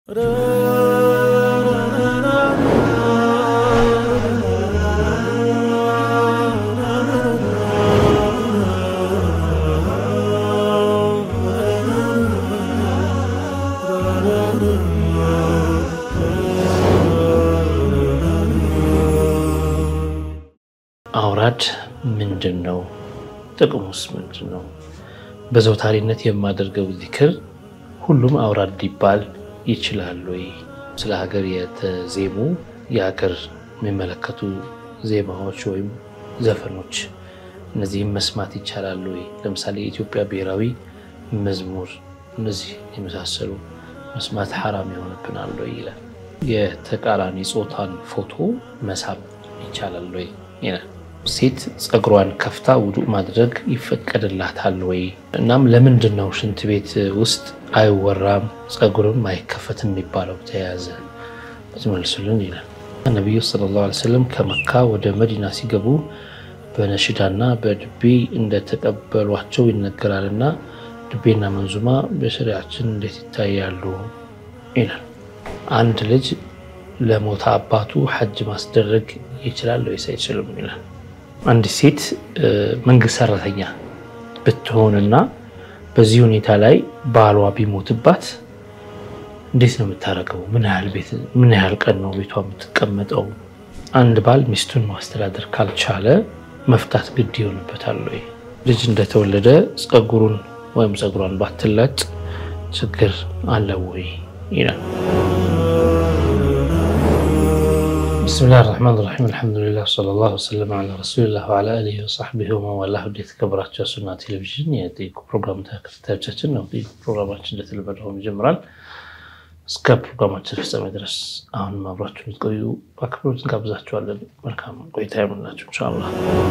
አውራድ ምንድን ነው? ጥቅሙስ ምንድን ነው? በዘውታሪነት የማደርገው ዚክር ሁሉም አውራድ ሊባል ይችላል ወይ? ስለ ሀገር የተዜሙ የሀገር የሚመለከቱ ዜማዎች ወይም ዘፈኖች እነዚህም መስማት ይቻላል ወይ? ለምሳሌ የኢትዮጵያ ብሔራዊ መዝሙር እነዚህ የመሳሰሉ መስማት ሐራም የሆነብናል ወይ ይላል። የተቃራኒ ጾታን ፎቶ መሳብ ይቻላል ወይ ይላል። ሴት ፀጉሯን ከፍታ ውዱእ ማድረግ ይፈቀድላታል ወይ? እናም ለምንድን ነው ሽንት ቤት ውስጥ አይወራም ፀጉርም አይከፈትም የሚባለው ተያያዘ ብትመልሱልን ይላል። ነቢዩ ሰለላሁ ዐለይሂ ወሰለም ከመካ ወደ መዲና ሲገቡ በነሽዳና በድቤ እንደተቀበሏቸው ይነገራልና ድቤና መንዙማ በሸሪያችን እንዴት ይታያሉ ይላል። አንድ ልጅ ለሞተ አባቱ ሐጅ ማስደረግ ይችላል ወይስ አይችልም ይላል። አንዲት ሴት መንግስት ሰራተኛ ብትሆንና በዚህ ሁኔታ ላይ ባሏ ቢሞትባት እንዴት ነው የምታደርገው? ምን ያህል ቤት ምን ያህል ቀን ነው ቤቷ የምትቀመጠው? አንድ ባል ሚስቱን ማስተዳደር ካልቻለ መፍታት ግድ ይሆንበታል ወይ? ልጅ እንደተወለደ ፀጉሩን ወይም ፀጉሯን ባትላጭ ችግር አለው ወይ ይላል። ብስሚላህ ራህማን ራሒም አልሐምዱሊላህ ሰለላሁ ወሰለም ዐላ ረሱሊላህ ወዐላ አሊሂ ወሰሕቢሂ ወመንዋላህ። ወደ የተከበራችሁ ሱና ቴሌቪዥን የጠይቁ ፕሮግራም ተከታታዮቻችን ነው። ፕሮግራማችን እንደተለመደው ይጀምራል። እስከ ፕሮግራማችን ፍጻሜ ድረስ አሁንም አብራችሁ ልትቆዩ በአክብሮት እንጋብዛችኋለን። መልካም ቆይታ ይሆንላችሁ ኢንሻአላህ።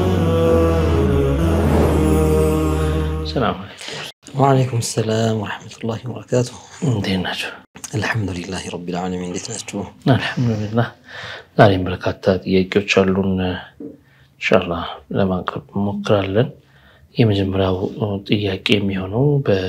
ሰላም ወዓለይኩም ሰላም ወረሕመቱላሂ ወበረካቱ። እንዴት ናቸው? አልሐምዱሊላህ ረቢል ዓለሚን። እንዴት ናችሁ? አልሐምዱሊላህ። ዛሬም በርካታ ጥያቄዎች አሉን። ኢንሻአላህ ለማቅረብ እንሞክራለን። የመጀመሪያው ጥያቄ የሚሆነው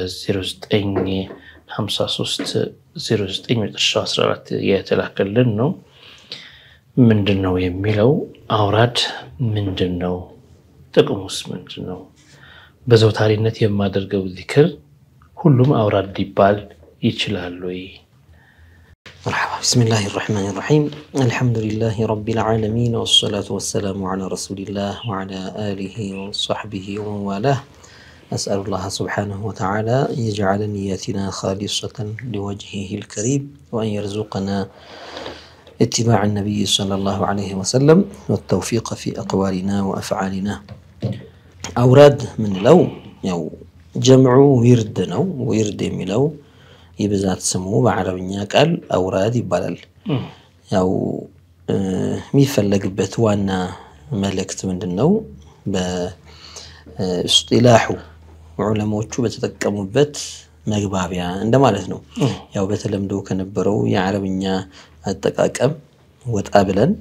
በ0953 09 መጨረሻው 14 የተላከልን ነው። ምንድን ነው የሚለው አውራድ ምንድን ነው? ጥቅሙስ ምንድን ነው? በዘውታሪነት የማደርገው ዚክር ሁሉም አውራድ ሊባል ይችላል ወይ? መርሐባ ብስሚላህ ራሕማን ራሒም አልሐምዱሊላህ ረቢል ዓለሚን ወሰላቱ ወሰላሙ ዐላ ረሱሊላህ ወዐላ አሊሂ ወሰሕቢሂ ወመንዋላህ አስአሉላህ ስብሓነሁ ወተዓላ የጀዓለ ንያቲና ኻሊሰተን ሊወጅሂሂል ከሪም ወአን የርዙቀና ኢትባዕ ነቢይ ሰለላሁ ዐለይሂ ወሰለም ወተውፊቀ ፊ አቅዋሊና ወአፍዓሊና። አውራድ ምንለው ያው ጀምዑ ዊርድ ነው። ዊርድ የሚለው የብዛት ስሙ በዓረብኛ ቃል አውራድ ይባላል። ያው የሚፈለግበት ዋና መልእክት ምንድን ነው? በእስጢላሑ ዑለሞቹ በተጠቀሙበት መግባቢያ እንደማለት ነው። ያው በተለምዶ ከነበረው የዓረብኛ አጠቃቀም ወጣ ብለን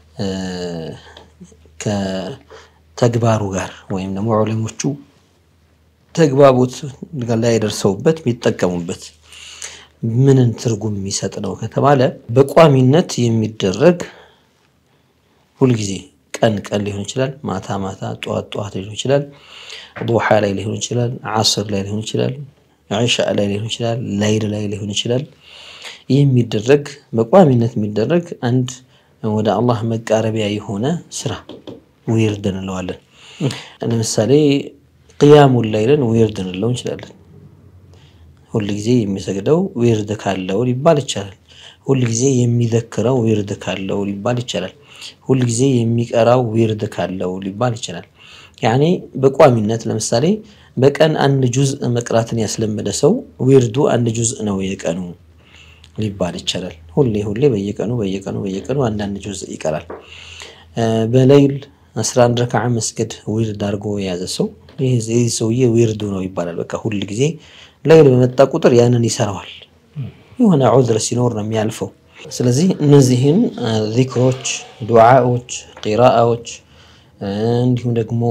ከተግባሩ ጋር ወይም ደግሞ ዑለሞቹ ተግባቦት ላይ ደርሰውበት የሚጠቀሙበት ምንን ትርጉም የሚሰጥ ነው ከተባለ በቋሚነት የሚደረግ ሁልጊዜ ቀን ቀን ሊሆን ይችላል፣ ማታ ማታ፣ ጠዋት ጠዋት ሊሆን ይችላል፣ ዱሓ ላይ ሊሆን ይችላል፣ ዓስር ላይ ሊሆን ይችላል፣ ዒሻ ላይ ሊሆን ይችላል፣ ላይል ላይ ሊሆን ይችላል። ይህ የሚደረግ በቋሚነት የሚደረግ አንድ ወደ አላህ መቃረቢያ የሆነ ስራ ዊርድ እንለዋለን። ለምሳሌ ቅያሙን ላይልን ዊርድ እንለው እንችላለን። ሁል ጊዜ የሚሰግደው ዊርድ ካለው ሊባል ይቻላል። ሁል ጊዜ የሚዘክረው ዊርድ ካለው ሊባል ይቻላል። ሁል ጊዜ የሚቀራው ዊርድ ካለው ሊባል ይችላል። ያኔ በቋሚነት ለምሳሌ በቀን አንድ ጁዝ መቅራትን ያስለመደ ሰው ዊርዱ አንድ ጁዝ ነው የቀኑ ሊባል ይቻላል። ሁሌ ሁሌ በየቀኑ በየቀኑ በየቀኑ አንዳንድ ጁዝ ይቀራል። በሌይል 11 ረክዓ መስገድ ዊርድ አድርጎ የያዘ ሰው ይህ ሰውዬ ዊርዱ ነው ይባላል። በቃ ሁል ጊዜ ሌይል በመጣ ቁጥር ያንን ይሰራዋል። የሆነ ዑዝር ሲኖር ነው የሚያልፈው። ስለዚህ እነዚህን ዚክሮች፣ ዱዓዎች፣ ቂራአዎች እንዲሁም ደግሞ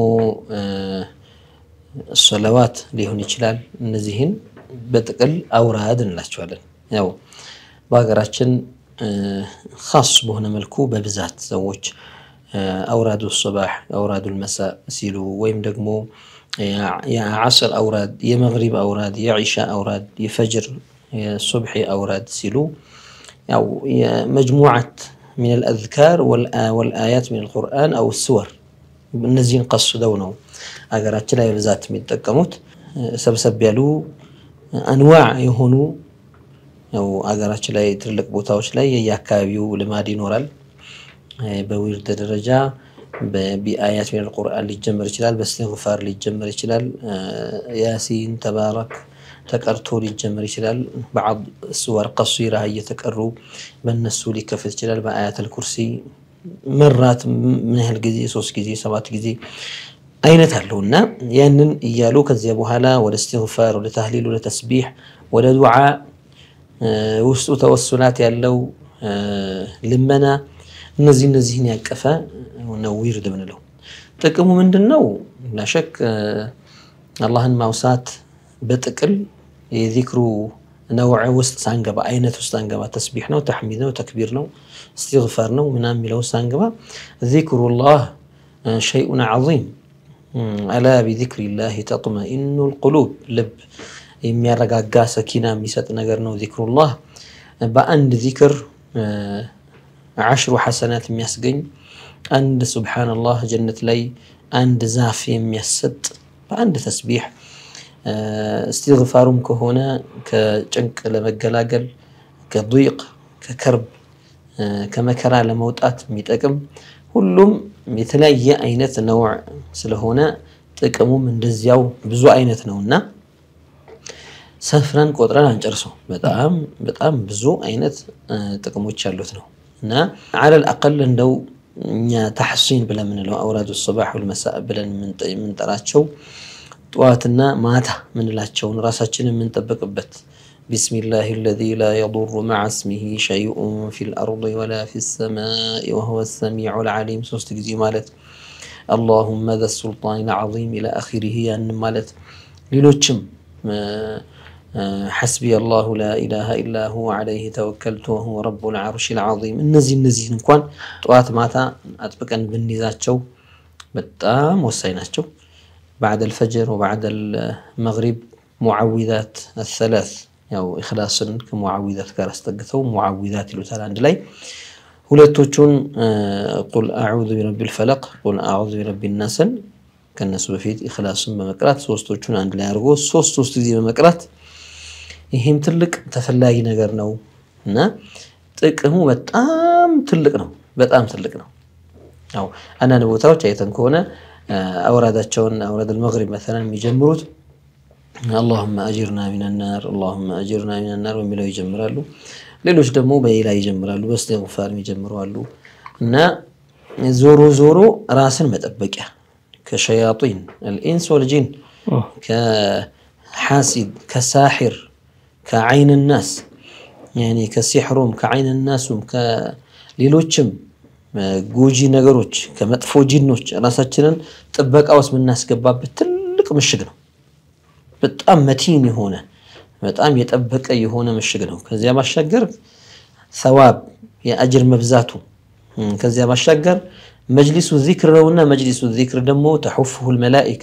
ሰለዋት ሊሆን ይችላል። እነዚህን በጥቅል አውራድ እንላቸዋለን። ያው በሀገራችን ካስ በሆነ መልኩ በብዛት ሰዎች አውራዱ ሶባሕ አውራዱ ልመሳእ ሲሉ ወይም ደግሞ የዓስር አውራድ፣ የመግሪብ አውራድ፣ የዒሻ አውራድ፣ የፈጅር የሱብሒ አውራድ ሲሉ ያው የመጅሙዓት ሚን አልአዝካር ወልአያት ሚን አልቁርአን አው ስወር እነዚህን ቀስደው ነው አገራችን ላይ በብዛት የሚጠቀሙት። ሰብሰብ ያሉ አንዋዕ የሆኑ ያው አገራችን ላይ ትልቅ ቦታዎች ላይ የየአካባቢው ልማድ ይኖራል። በዊርድ ደረጃ በአያት ሚን አልቁርአን ሊጀመር ይችላል። በእስትግፋር ሊጀመር ይችላል። ያሲን ተባረክ ተቀርቶ ሊጀመር ይችላል። በዓድ ስወር ቀሲራ እየተቀሩ በእነሱ ሊከፍት ይችላል። በአያተል ኩርሲ መራት ምን ያህል ጊዜ ሶስት ጊዜ ሰባት ጊዜ አይነት አለው እና ያንን እያሉ ከዚያ በኋላ ወደ እስትግፋር፣ ወደ ታህሊል፣ ወደ ተስቢሕ፣ ወደ ዱዓ ውስጡ ተወሱላት ያለው ልመና እነዚህ እነዚህን ያቀፈ ነው ዊርድ ምንለው። ጥቅሙ ምንድን ነው? ላሸክ አላህን ማውሳት በጥቅል የዚክሩ ነውዕ ውስጥ ሳንገባ አይነት ውስጥ ሳንገባ ተስቢሕ ነው፣ ተሕሚድ ነው፣ ተክቢር ነው፣ እስትግፋር ነው ምናምን የሚለው ሳንገባ ዚክሩላህ ሸይኡን ዐዚም አላ ቢዚክሪላህ ተጥመኢኑ ልቁሉብ ልብ የሚያረጋጋ ሰኪና የሚሰጥ ነገር ነው ዚክሩላህ። በአንድ ዚክር ዓሽሩ ሐሰናት የሚያስገኝ አንድ ሱብሓነላህ ጀነት ላይ አንድ ዛፍ የሚያሰጥ በአንድ ተስቢሕ እስትግፋሩም ከሆነ ከጭንቅ ለመገላገል ከضይቅ ከከርብ ከመከራ ለመውጣት የሚጠቅም ሁሉም የተለያየ አይነት ነውዕ ስለሆነ ጥቅሙም እንደዚያው ብዙ አይነት ነው እና ሰፍረን ቆጥረን አንጨርሰው። በጣም በጣም ብዙ አይነት ጥቅሞች ያሉት ነው እና አለል አቀል እንደው እኛ ተሕሲን ብለን የምንለው አውራዱ ሰባሕ ወልመሳእ ብለን የምንጠራቸው ጠዋትና ማታ ምንላቸውን ራሳችንን የምንጠበቅበት ቢስሚላህ አለዚ ላ የዱሩ መዓ ስሚሂ ሸይኡን ፊል አርድ ወላ ፊ ሰማኢ ወሁወ ሰሚዑል ዓሊም ሶስት ጊዜ ማለት አላሁመ ዘ ሱልጣን ልዓዚም ኢላ አኺሪህ ያንን ማለት ሌሎችም ሐስቢ አላሁ ላ ኢላሃ ኢላ ሁወ ዓለይህ ተወከልቱ ወሁወ ረቡል ዓርሺል ዓዚም እነዚህ እነዚህን እንኳን ጠዋት ማታ አጥብቀን ብንይዛቸው በጣም ወሳኝ ናቸው። ባዕድ አልፈጅር ወባዕድ አልመግሪብ ሙዓዊዛት አሰላስ ያው ኢኽላስን ከሙዓዊዛት ጋር አስጠግተው ሙዓዊዛት ይሉታል አንድ ላይ ሁለቶቹን ቁል አዑዙ ቢረቢል ፈለቅ ቁል አዑዙ ቢረቢ ናስን ከነሱ በፊት ኢኽላስን በመቅራት ሶስቶቹን አንድ ላይ አድርጎ ሶስት ሶስት ጊዜ በመቅራት ይህም ትልቅ ተፈላጊ ነገር ነው እና ጥቅሙ በጣም ትልቅ ነው። በጣም ትልቅ ነው። ያው አንዳንድ ቦታዎች አይተን ከሆነ አውራዳቸውን አውራድ አልመግሪብ መሰለን የሚጀምሩት አላሁመ አጅርና ሚነናር አላሁመ አጅርና ሚነናር በሚለው ይጀምራሉ። ሌሎች ደግሞ በሌላ ይጀምራሉ፣ በእስትግፋር የሚጀምሩ አሉ እና ዞሮ ዞሮ ራስን መጠበቂያ ከሸያጢን አልኢንስ ወልጂን ከሓሲድ ከሳሒር ከዓይን ናስ ከሲሕሩም ከዓይን ናሱም ከሌሎችም ጎጂ ነገሮች ከመጥፎ ጂኖች ራሳችንን ጥበቃ ውስጥ የምናስገባበት ትልቅ ምሽግ ነው። በጣም መቲን የሆነ በጣም የጠበቀ የሆነ ምሽግ ነው። ከዚያ ባሻገር ሰዋብ የአጅር መብዛቱ ከዚያ ባሻገር መጅሊሱ ዚክር ነውና መጅሊሱ ዚክር ደግሞ ተሑፍሁ ልመላኢካ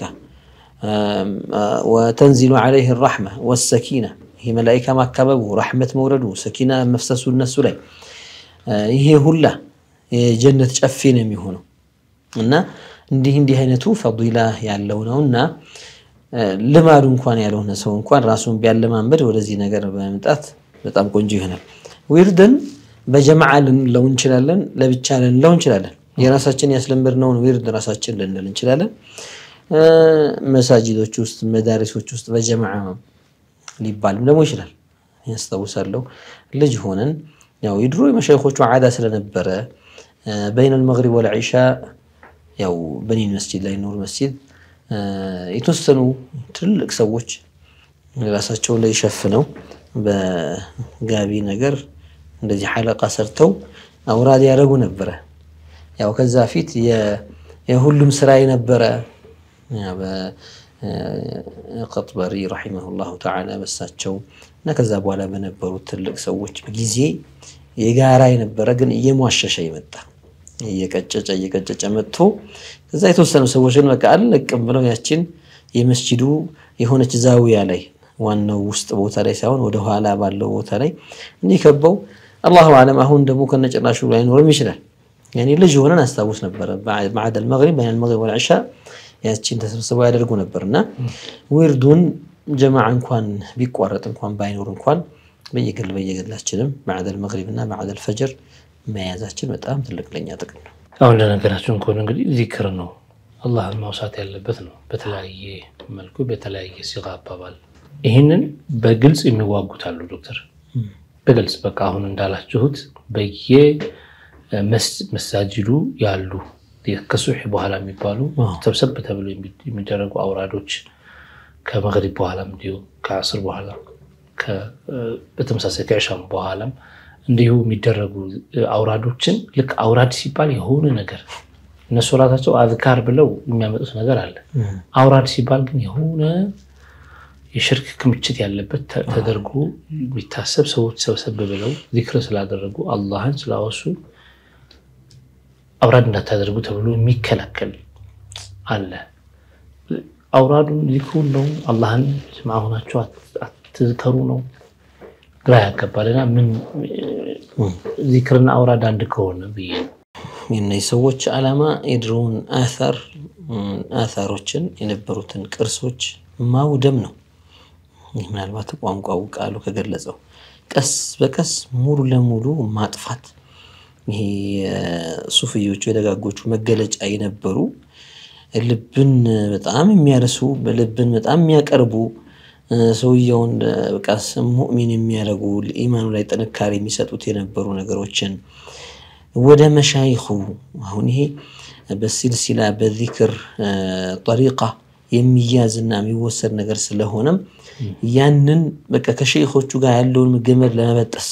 ወተንዚሉ ዓለይህ ራሕማ ወሰኪና ይህ መላኢካ ማካበቡ ራሕመት መውረዱ ሰኪና መፍሰሱ እነሱ ላይ ይሄ ሁላ የጀነት ጨፌ ነው የሚሆነው እና እንዲህ እንዲህ አይነቱ ፈዲላ ያለው ነው እና ልማዱ እንኳን ያልሆነ ሰው እንኳን ራሱን ቢያለማመድ ወደዚህ ነገር በመምጣት በጣም ቆንጆ ይሆናል። ዊርድን በጀማዓ ልንለው እንችላለን፣ ለብቻ ልንለው እንችላለን። የራሳችን ያስለመድነውን ዊርድ ራሳችን ልንል እንችላለን። መሳጅዶች ውስጥ መዳሪሶች ውስጥ በጀማዓ ሊባልም ደግሞ ይችላል። ያስታውሳለሁ ልጅ ሆነን ያው የድሮ የመሸይኾቹ ዓዳ ስለነበረ በይነል መግሪብ ወልዒሻ ያው በኒን መስጂድ ላይ ኑር መስጂድ የተወሰኑ ትልቅ ሰዎች ራሳቸውን ላይ ሸፍነው በጋቢ ነገር እንደዚህ ሐለቃ ሰርተው አውራድ ያደረጉ ነበረ። ያው ከዛ ፊት የሁሉም ስራ የነበረ ቀጥበሪ ረሒመሁላሁ ተዓላ በሳቸው እና ከዛ በኋላ በነበሩት ትልቅ ሰዎች ጊዜ የጋራ የነበረ ግን እየሟሸሸ ይመጣ እየቀጨጨ እየቀጨጨ መጥቶ ከዛ የተወሰኑ ሰዎች ግን በቃ አልለቅም ብለው ያችን የመስጂዱ የሆነች ዛዊያ ላይ ዋናው ውስጥ ቦታ ላይ ሳይሆን ወደ ኋላ ባለው ቦታ ላይ እንዲህ ከበው አላሁ አለም አሁን ደግሞ ከነጭራሹ ላይኖርም ይችላል። ያኔ ልጅ ሆነን አስታውስ ነበረ ባዕድ አልመግሪብ በይነ አልመግሪብ ወልዕሻ ያችን ተሰብስበው ያደርጉ ነበር እና ዊርዱን ጀማዓ እንኳን ቢቋረጥ እንኳን ባይኖር እንኳን በየግል በየግላችንም ባዕድ አልመግሪብ እና ባዕድ አልፈጅር መያዛችን በጣም ትልቅ ለኛ ጥቅም ነው። አሁን ለነገራችሁን ከሆነ እንግዲህ ዚክር ነው አላህን ማውሳት ያለበት ነው። በተለያየ መልኩ በተለያየ ሲጋ አባባል ይህንን በግልጽ የሚዋጉት አሉ ዶክተር በግልጽ በቃ አሁን እንዳላችሁት በየመሳጅዱ ያሉ ከሱሕ በኋላ የሚባሉ ሰብሰብ ተብሎ የሚደረጉ አውራዶች ከመግሪብ በኋላም እንዲሁ ከአስር በኋላ በተመሳሳይ ከዕሻም በኋላም እንዲሁ የሚደረጉ አውራዶችን ልክ አውራድ ሲባል የሆነ ነገር እነሱ ራሳቸው አዝካር ብለው የሚያመጡት ነገር አለ። አውራድ ሲባል ግን የሆነ የሽርክ ክምችት ያለበት ተደርጎ የሚታሰብ ሰዎች ሰብሰብ ብለው ዚክር ስላደረጉ አላህን ስላወሱ አውራድ እንዳታደርጉ ተብሎ የሚከላከል አለ። አውራዱን ዚክሩን ነው አላህን ማሁናቸው አትዝከሩ ነው ግራ ያጋባልና ምን ዚክርና አውራድ አንድ ከሆነ ብዬ ነው። የእነዚህ ሰዎች ዓላማ የድሮውን አሳር አሳሮችን የነበሩትን ቅርሶች ማውደም ነው። ይህ ምናልባት ቋንቋው ቃሉ ከገለጸው ቀስ በቀስ ሙሉ ለሙሉ ማጥፋት ይሄ የሱፍዮቹ የደጋጎቹ መገለጫ የነበሩ ልብን በጣም የሚያርሱ ልብን በጣም የሚያቀርቡ ሰውየውን በቃ ሙእሚን የሚያደርጉ ኢማኑ ላይ ጥንካሬ የሚሰጡት የነበሩ ነገሮችን ወደ መሻይኹ አሁን ይሄ በሲልሲላ በዚክር ጠሪቃ የሚያዝና የሚወሰድ ነገር ስለሆነም ያንን በቃ ከሸይኾቹ ጋር ያለውን ገመድ ለመበጠስ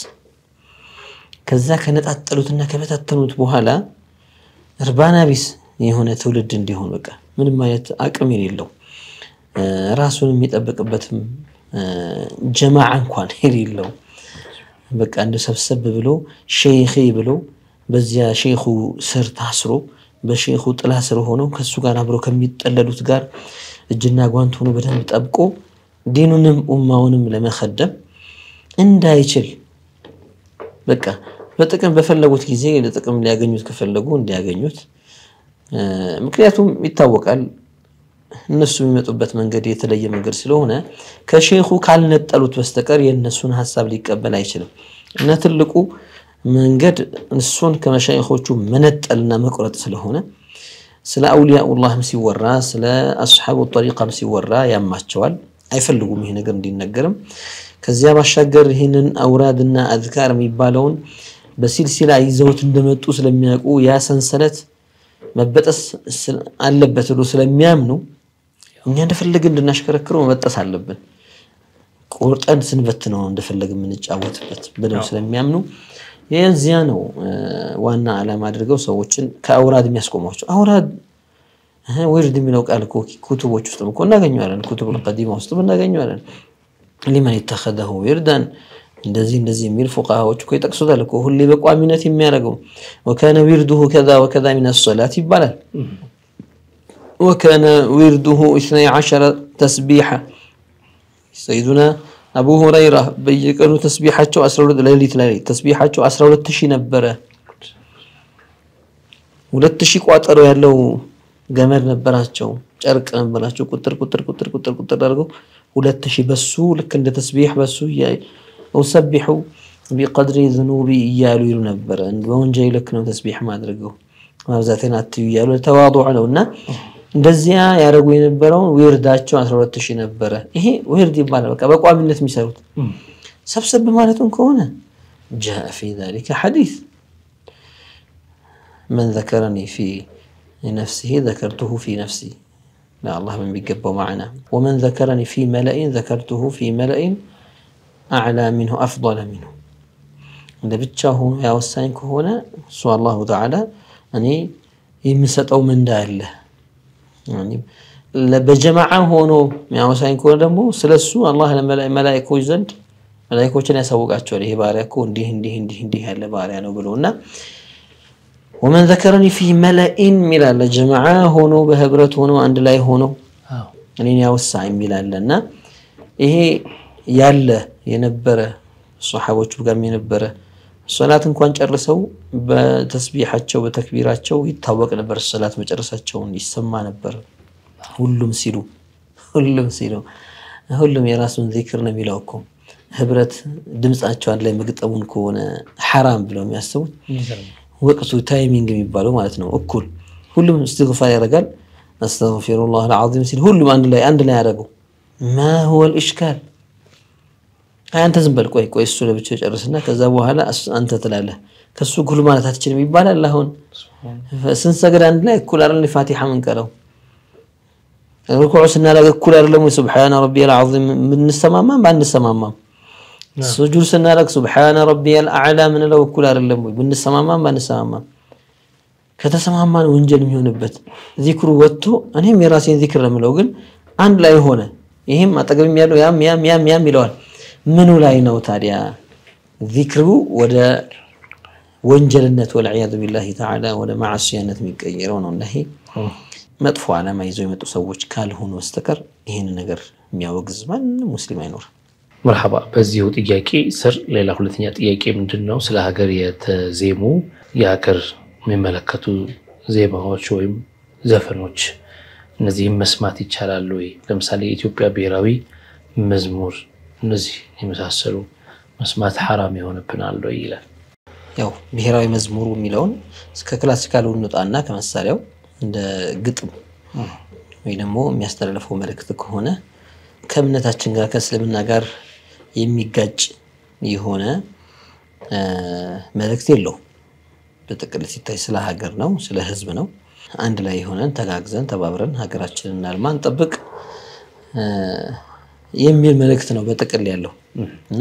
ከዛ ከነጣጠሉትና ከበታተኑት በኋላ እርባና ቢስ የሆነ ትውልድ እንዲሆን በቃ ምንም አይነት አቅም የሌለው ራሱን የሚጠብቅበትም ጀማዓ እንኳን የሌለው በቃ እንደ ሰብሰብ ብሎ ሼይኼ ብሎ በዚያ ሼኹ ስር ታስሮ በሼኹ ጥላ ስር ሆነው ከሱ ጋር አብረው ከሚጠለሉት ጋር እጅና ጓንት ሆኖ በደንብ ጠብቆ ዲኑንም ኡማውንም ለመከደም እንዳይችል በቃ በጥቅም በፈለጉት ጊዜ ለጥቅም ሊያገኙት ከፈለጉ እንዲያገኙት። ምክንያቱም ይታወቃል እነሱ የሚመጡበት መንገድ የተለየ መንገድ ስለሆነ ከሼኹ ካልነጠሉት በስተቀር የእነሱን ሀሳብ ሊቀበል አይችልም እና ትልቁ መንገድ እሱን ከመሻይኾቹ መነጠልና መቁረጥ ስለሆነ ስለ አውሊያኡላህም ሲወራ ስለ አስሓቡ ጠሪቃም ሲወራ ያማቸዋል። አይፈልጉም ይሄ ነገር እንዲነገርም። ከዚያ ባሻገር ይህንን አውራድና አዝካር የሚባለውን በሲልሲላ ይዘውት እንደመጡ ስለሚያውቁ ያ ሰንሰለት መበጠስ አለበት ብሎ ስለሚያምኑ እኛ እንደፈለግን እንድናሽከረክረው መበጠስ አለብን፣ ቁርጠን ስንበት ነው እንደፈለግን የምንጫወትበት ብለው ስለሚያምኑ የዚያ ነው ዋና ዓላማ አድርገው ሰዎችን ከአውራድ የሚያስቆሟቸው። አውራድ ዊርድ የሚለው ቃል እኮ ኩቱቦች ውስጥም እኮ እናገኘዋለን። ኩቱብ ቀዲማ ውስጥም እናገኘዋለን። ሊመን የተኸዘሁ ዊርዳን እንደዚህ እንደዚህ የሚል ፉቃሃዎች እኮ ይጠቅሱታል እኮ ሁሌ በቋሚነት የሚያደርገው ወካነ ዊርዱሁ ከዛ ወከዛ ሚን ሰላት ይባላል። ወካነ ዊርዱሁ ኢስነይ ዐሸረ ተስቢሐ ሰይዱና አቡ ሁረይራ በየቀኑ ተስቢሓቸው ሌሊት ላይ ተስቢሓቸው 12 ሺህ ነበረ። ሁለት ሺህ ቋጠሮ ያለው ገመድ ነበራቸው፣ ጨርቅ ነበራቸው። ቁጥር ቁጥር ቁጥር ቁጥር ቁጥር አድርገው ሁለት ሺህ በሱ ልክ እንደ ተስቢሕ በሱ ወሰቢሑ ቢቀድሪ ዝኑቢ እያሉ ይሉ ነበረ። በወንጀል ልክ ነው ተስቢሕ ማድረገው ማብዛቴን አትዩ እያሉ ተዋضዕ ነው እና እንደዚያ ያደረጉ የነበረውን ዊርዳቸው 12 ሺህ ነበረ። ይሄ ዊርድ ይባላል። በቃ በቋሚነት የሚሰሩት ሰብሰብ ማለቱን ከሆነ ጃአ ፊ ዛሊከ ሐዲስ መን ዘከረኒ ፊ ነፍሲሂ ዘከርቱሁ ፊ ነፍሲ ለአላህ በሚገባው ማዕና ወመን ዘከረኒ ፊ መለኢን ዘከርቱሁ ፊ መለኢን አዕላ ሚንሁ አፍضለ ሚንሁ እንደ ብቻ ሆኖ ያወሳኝ ከሆነ እሱ አላሁ ተዓላ እኔ የምሰጠው ምንዳ አለ በጀማዓ ሆኖ የሚያወሳኝ ከሆነ ደግሞ ስለሱ አላህ መላኢኮች ዘንድ መላኢኮችን ያሳውቃቸዋል። ይሄ ባሪያ እኮ እንዲህ እንዲህ እንዲህ እንዲህ ያለ ባሪያ ነው ብሎ እና ወመን ዘከረኒ ፊ መለኢን የሚላለ ጀማዓ ሆኖ በህብረት ሆኖ አንድ ላይ ሆኖ እኔን ያወሳ የሚላለ እና ይሄ ያለ የነበረ ሰሓቦቹ ጋርም የነበረ ሶላት እንኳን ጨርሰው በተስቢሓቸው በተክቢራቸው ይታወቅ ነበር። ሶላት መጨረሳቸውን ይሰማ ነበር። ሁሉም ሲሉ ሁሉም ሲሉ ሁሉም የራሱን ዚክር ነው የሚለው እኮ ህብረት ድምፃቸው አንድ ላይ መግጠሙን ከሆነ ሐራም ብለው የሚያስቡት ወቅቱ ታይሚንግ የሚባለው ማለት ነው። እኩል ሁሉም እስትግፋር ያደርጋል። አስተግፊሩላህ አልዓዚም ሲል ሁሉም አንድ ላይ አንድ ላይ ያደረገው ማ ሁወል ኢሽካል አንተ ዝም በል ቆይ ቆይ እሱ ለብቻው ጨርስና ከዛ በኋላ አንተ ትላለህ። ከሱ እኩል ማለት አትችልም ይባላል። አሁን ስንሰግድ አንድ ላይ እኩል አይደል ፋቲሓ ምንቀረው ሩኩዑ ስናደርግ እኩል አይደለም ወይ ሱብሓነ ረቢየል ዐዚም ብንሰማማም ባንሰማማም ሱጁድ ስናደርግ ሱብሓነ ረቢየል አዕላ ምንለው እኩል አይደለም ወይ ብንሰማማም ባንሰማማም ከተሰማማን ወንጀል የሚሆንበት ዚክሩ ወጥቶ እኔም የራሴን ዚክር ነው የምለው ግን አንድ ላይ ሆነ ይህም አጠገብም ያለው ያም ያም ያም ያም ይለዋል ምኑ ላይ ነው ታዲያ ዚክሩ ወደ ወንጀልነት ወልዕያዙ ቢላሂ ተዓላ ወደ ማዓስያነት የሚቀየረው ነው። እና ይሄ መጥፎ ዓላማ ይዘው የመጡ ሰዎች ካልሆኑ በስተቀር ይህን ነገር የሚያወግዝ ማንም ሙስሊም አይኖርም። መርሐባ። በዚሁ ጥያቄ ስር ሌላ ሁለተኛ ጥያቄ ምንድን ነው? ስለ ሀገር የተዜሙ የሀገር የሚመለከቱ ዜማዎች ወይም ዘፈኖች እነዚህም መስማት ይቻላል ወይ? ለምሳሌ የኢትዮጵያ ብሔራዊ መዝሙር እነዚህ የመሳሰሉ መስማት ሐራም የሆነብናል ወይ ይላል። ያው ብሔራዊ መዝሙሩ የሚለውን እስከ ክላሲካሉ እንውጣና ከመሳሪያው እንደ ግጥም ወይ ደግሞ የሚያስተላልፈው መልእክት ከሆነ ከእምነታችን ጋር ከእስልምና ጋር የሚጋጭ የሆነ መልእክት የለውም። በጥቅል ሲታይ ስለ ሀገር ነው፣ ስለ ሕዝብ ነው። አንድ ላይ የሆነን ተጋግዘን ተባብረን ሀገራችንን እናልማ እንጠብቅ የሚል መልእክት ነው በጥቅል ያለው እና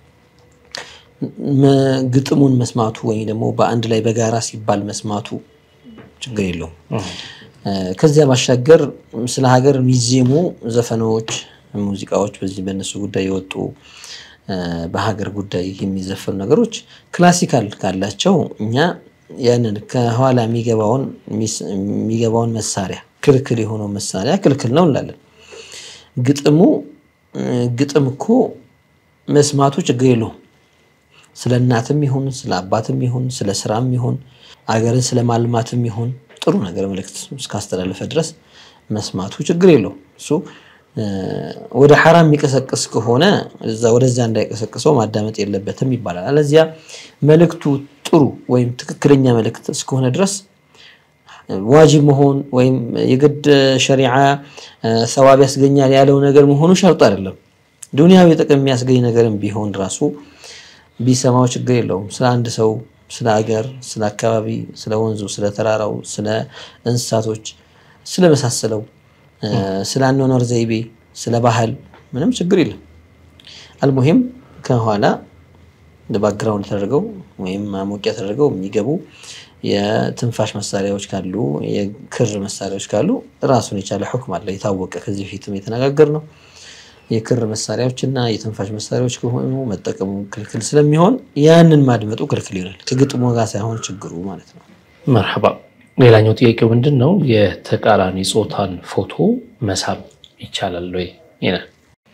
ግጥሙን መስማቱ ወይም ደግሞ በአንድ ላይ በጋራ ሲባል መስማቱ ችግር የለውም። ከዚያ ባሻገር ስለ ሀገር የሚዜሙ ዘፈኖች፣ ሙዚቃዎች በዚህ በእነሱ ጉዳይ የወጡ በሀገር ጉዳይ የሚዘፈኑ ነገሮች ክላሲካል ካላቸው እኛ ያንን ከኋላ የሚገባውን መሳሪያ ክልክል የሆነው መሳሪያ ክልክል ነው እንላለን። ግጥሙ ግጥም እኮ መስማቱ ችግር የለውም። ስለ እናትም ይሁን ስለ አባትም ይሁን ስለ ስራም ይሁን አገርን ስለ ማልማትም ይሁን ጥሩ ነገር መልእክት እስካስተላለፈ ድረስ መስማቱ ችግር የለውም። እሱ ወደ ሐራም የሚቀሰቅስ ከሆነ ወደዛ እንዳይቀሰቅሰው ማዳመጥ የለበትም ይባላል። አለዚያ መልእክቱ ጥሩ ወይም ትክክለኛ መልእክት እስከሆነ ድረስ ዋጅብ መሆን ወይም የግድ ሸሪዓ ሰዋብ ያስገኛል ያለው ነገር መሆኑ ሸርጥ አይደለም። ዱንያዊ ጥቅም የሚያስገኝ ነገርም ቢሆን ራሱ ቢሰማው ችግር የለውም። ስለ አንድ ሰው፣ ስለ አገር፣ ስለ አካባቢ፣ ስለ ወንዙ፣ ስለ ተራራው፣ ስለ እንስሳቶች፣ ስለመሳሰለው፣ ስለ አኗኗር ዘይቤ፣ ስለ ባህል ምንም ችግር የለም። አልሙሂም ከኋላ ባክግራውንድ ተደርገው ወይም ማሞቂያ ተደርገው የሚገቡ የትንፋሽ መሳሪያዎች ካሉ የክር መሳሪያዎች ካሉ ራሱን የቻለ ሁክም አለ። የታወቀ ከዚህ በፊትም የተነጋገር ነው። የክር መሳሪያዎች እና የትንፋሽ መሳሪያዎች ከሆኑ መጠቀሙ ክልክል ስለሚሆን ያንን ማድመጡ ክልክል ይሆናል። ከግጥሙ ጋር ሳይሆን ችግሩ ማለት ነው። መርሐባ። ሌላኛው ጥያቄው ምንድን ነው? የተቃራኒ ጾታን ፎቶ መሳብ ይቻላል ወይ ይላል።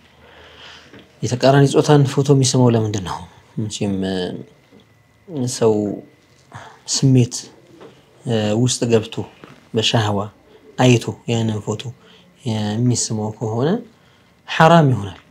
የተቃራኒ ጾታን ፎቶ የሚስመው ለምንድን ነው? መቼም ሰው ስሜት ውስጥ ገብቶ በሻህዋ አይቶ ያንን ፎቶ የሚስመው ከሆነ ሐራም ይሆናል።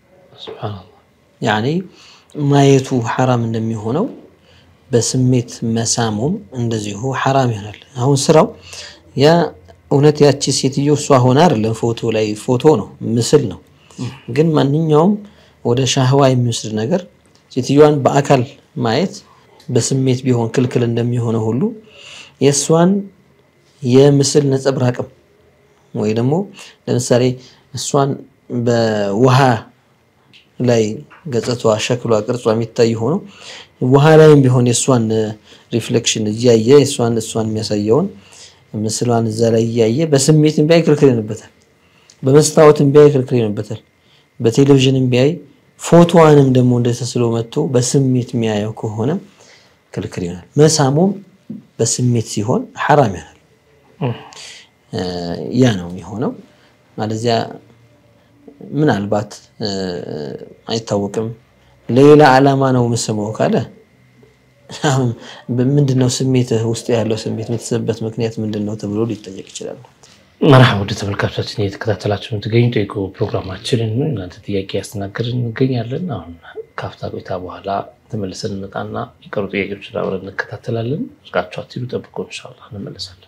ያኔ ማየቱ ሐራም እንደሚሆነው በስሜት መሳሙም እንደዚሁ ሐራም ይሆናል። አሁን ስራው ያ እውነት ያቺ ሴትዮ እሷ ሆነ አይደለም፣ ፎቶ ላይ ፎቶ ነው፣ ምስል ነው። ግን ማንኛውም ወደ ሻህዋ የሚወስድ ነገር ሴትዮዋን በአካል ማየት በስሜት ቢሆን ክልክል እንደሚሆነው ሁሉ የእሷን የምስል ነጸብራቅም ወይ ደግሞ ለምሳሌ እሷን በውሃ ላይ ገጽቷ፣ ሸክሏ፣ ቅርጿ የሚታይ ሆኖ ውሃ ላይም ቢሆን የእሷን ሪፍሌክሽን እያየ የእሷን እሷን የሚያሳየውን ምስሏን እዛ ላይ እያየ በስሜት ቢያይ ክልክል ይሆንበታል። በመስታወትም ቢያይ ክልክል ይሆንበታል። በቴሌቪዥንም ቢያይ ፎቶዋንም ደግሞ እንደ ተስሎ መጥቶ በስሜት የሚያየው ከሆነ ክልክል ይሆናል። መሳሙም በስሜት ሲሆን ሐራም ይሆናል። ያ ነው የሚሆነው። ማለዚያ ምናልባት አይታወቅም ሌላ ዓላማ ነው የምስመው ካለ ምንድነው ስሜትህ ውስጥ ያለው ስሜት የምትስብበት ምክንያት ምንድን ነው ተብሎ ሊጠየቅ ይችላል። መርሃ ወደ ተመልካቾቻችን እየተከታተላችሁ የምትገኙ ጠይቁ ፕሮግራማችንን እናንተ ጥያቄ ያስተናገድን እንገኛለን። አሁን ከአፍታ ቆይታ በኋላ ተመልሰን እንመጣና የቀሩ ጥያቄዎችን አብረን እንከታተላለን። እርቃችሁ አትሂዱ፣ ጠብቆ ኢንሻላህ እንመለሳለን።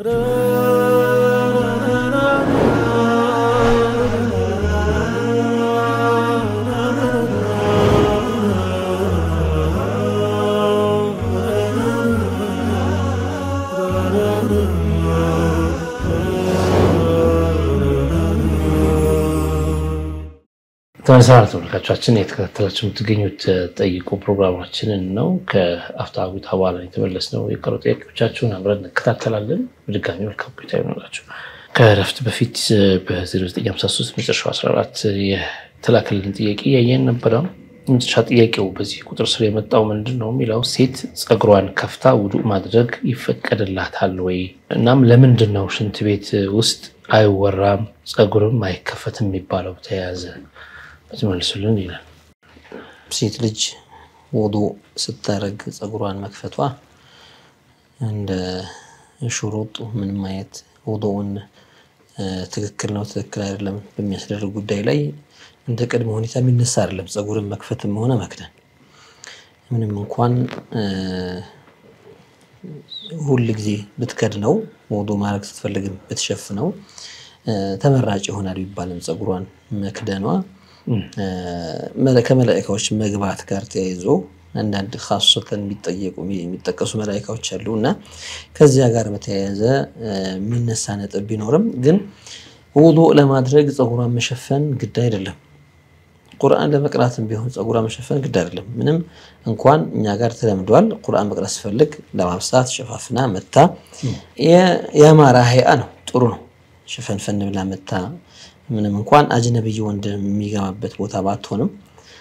ተመሰራ ተመልካቾቻችን የተከታተላችሁ የምትገኙት ጠይቁ ፕሮግራማችንን ነው። ከአፍታ ቆይታ በኋላ የተመለስነው የቀሩ ጥያቄዎቻችሁን አብረን እንከታተላለን። በድጋሚ መልካም ቆይታ ይሆንላችሁ። ከእረፍት በፊት በ0953 መጨረሻው 14 የተላከልን ጥያቄ እያየን ነበረ። መጨረሻ ጥያቄው በዚህ ቁጥር ስር የመጣው ምንድን ነው የሚለው ሴት ፀጉሯን ከፍታ ውዱእ ማድረግ ይፈቀድላታል ወይ? እናም ለምንድን ነው ሽንት ቤት ውስጥ አይወራም ፀጉርም አይከፈትም የሚባለው ተያያዘ መልሱልን ይላል። ሴት ልጅ ውዱእ ስታደርግ ፀጉሯን መክፈቷ እንደ ሹሩጥ ምንም አይነት ውዱእን ትክክል ነው ትክክል አይደለም በሚያስደርግ ጉዳይ ላይ እንደ ቅድመ ሁኔታ የሚነሳ አይደለም። ፀጉርን መክፈትም ሆነ መክደን ምንም እንኳን ሁል ጊዜ ብትከድነው ውዱእ ማድረግ ስትፈልግም ብትሸፍነው ተመራጭ ይሆናል ቢባልም ፀጉሯን መክደኗ ከመላኢካዎች መግባት ጋር ተያይዞ አንዳንድ ካሶተን የሚጠየቁ የሚጠቀሱ መላኢካዎች አሉ እና ከዚያ ጋር በተያያዘ የሚነሳ ነጥብ ቢኖርም ግን ውዱእ ለማድረግ ፀጉሯን መሸፈን ግድ አይደለም። ቁርአን ለመቅራትም ቢሆን ፀጉሯን መሸፈን ግድ አይደለም። ምንም እንኳን እኛ ጋር ተለምዷል። ቁርአን መቅራት ስፈልግ ለማብሳት ሸፋፍና መታ የአማራ ሀይአ ነው፣ ጥሩ ነው። ሸፈንፈን ብላ መታ ምንም እንኳን አጅነብይ ወንድ የሚገባበት ቦታ ባትሆንም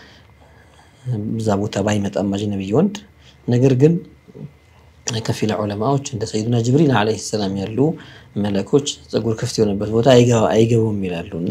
እዛ ቦታ ባይመጣም አጅነብይ ወንድ ነገር ግን ከፊል ዑለማዎች እንደ ሰይዱና ጅብሪል ዓለይሂ ሰላም ያሉ መለኮች ፀጉር ክፍት የሆነበት ቦታ አይገቡም ይላሉ እና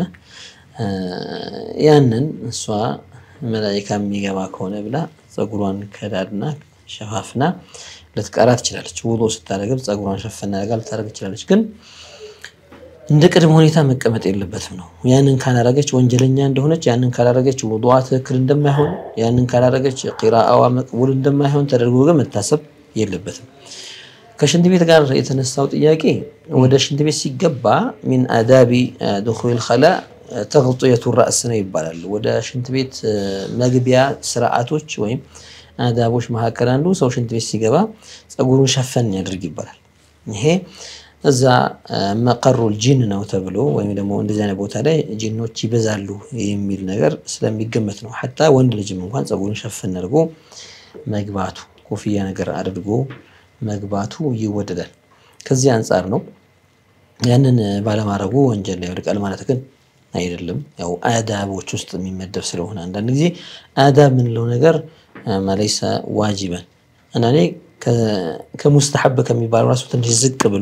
ያንን እሷ መላኢካ የሚገባ ከሆነ ብላ ፀጉሯን ከዳድና ሸፋፍና ልትቀራ ትችላለች። ውዱእ ስታደርግም ፀጉሯን ሸፈና አድርጋ ልታደርግ ትችላለች ግን እንደ ቅድመ ሁኔታ መቀመጥ የለበትም ነው። ያንን ካላረገች ወንጀለኛ እንደሆነች፣ ያንን ካላረገች ውዱዋ ትክክል እንደማይሆን፣ ያንን ካላረገች ቂራአዋ መቅቡል እንደማይሆን ተደርጎ ግን መታሰብ የለበትም። ከሽንት ቤት ጋር የተነሳው ጥያቄ ወደ ሽንት ቤት ሲገባ ሚን አዳቢ ዱኹል ኸላ ተግጥየቱ ራእስ ነው ይባላል። ወደ ሽንት ቤት መግቢያ ስርዓቶች ወይም አዳቦች መካከል አንዱ ሰው ሽንት ቤት ሲገባ ፀጉሩን ሸፈን ያድርግ ይባላል። ይሄ እዛ መቀሩል ጂን ነው ተብሎ ወይም ደግሞ እንደዚህ አይነት ቦታ ላይ ጂኖች ይበዛሉ የሚል ነገር ስለሚገመት ነው። ሐታ ወንድ ልጅም እንኳን ፀጉሩን ሸፈን አድርጎ መግባቱ ኮፍያ ነገር አድርጎ መግባቱ ይወደዳል። ከዚህ አንጻር ነው። ያንን ባለማድረጉ ወንጀል ላይ ይወድቃል ማለት ግን አይደለም። ያው አዳቦች ውስጥ የሚመደብ ስለሆነ አንዳንድ ጊዜ አዳብ የምንለው ነገር መለይሰ ዋጅበን አንዳንዴ ከሙስተሐብ ከሚባለው ራሱ ትንሽ ዝቅ ብሎ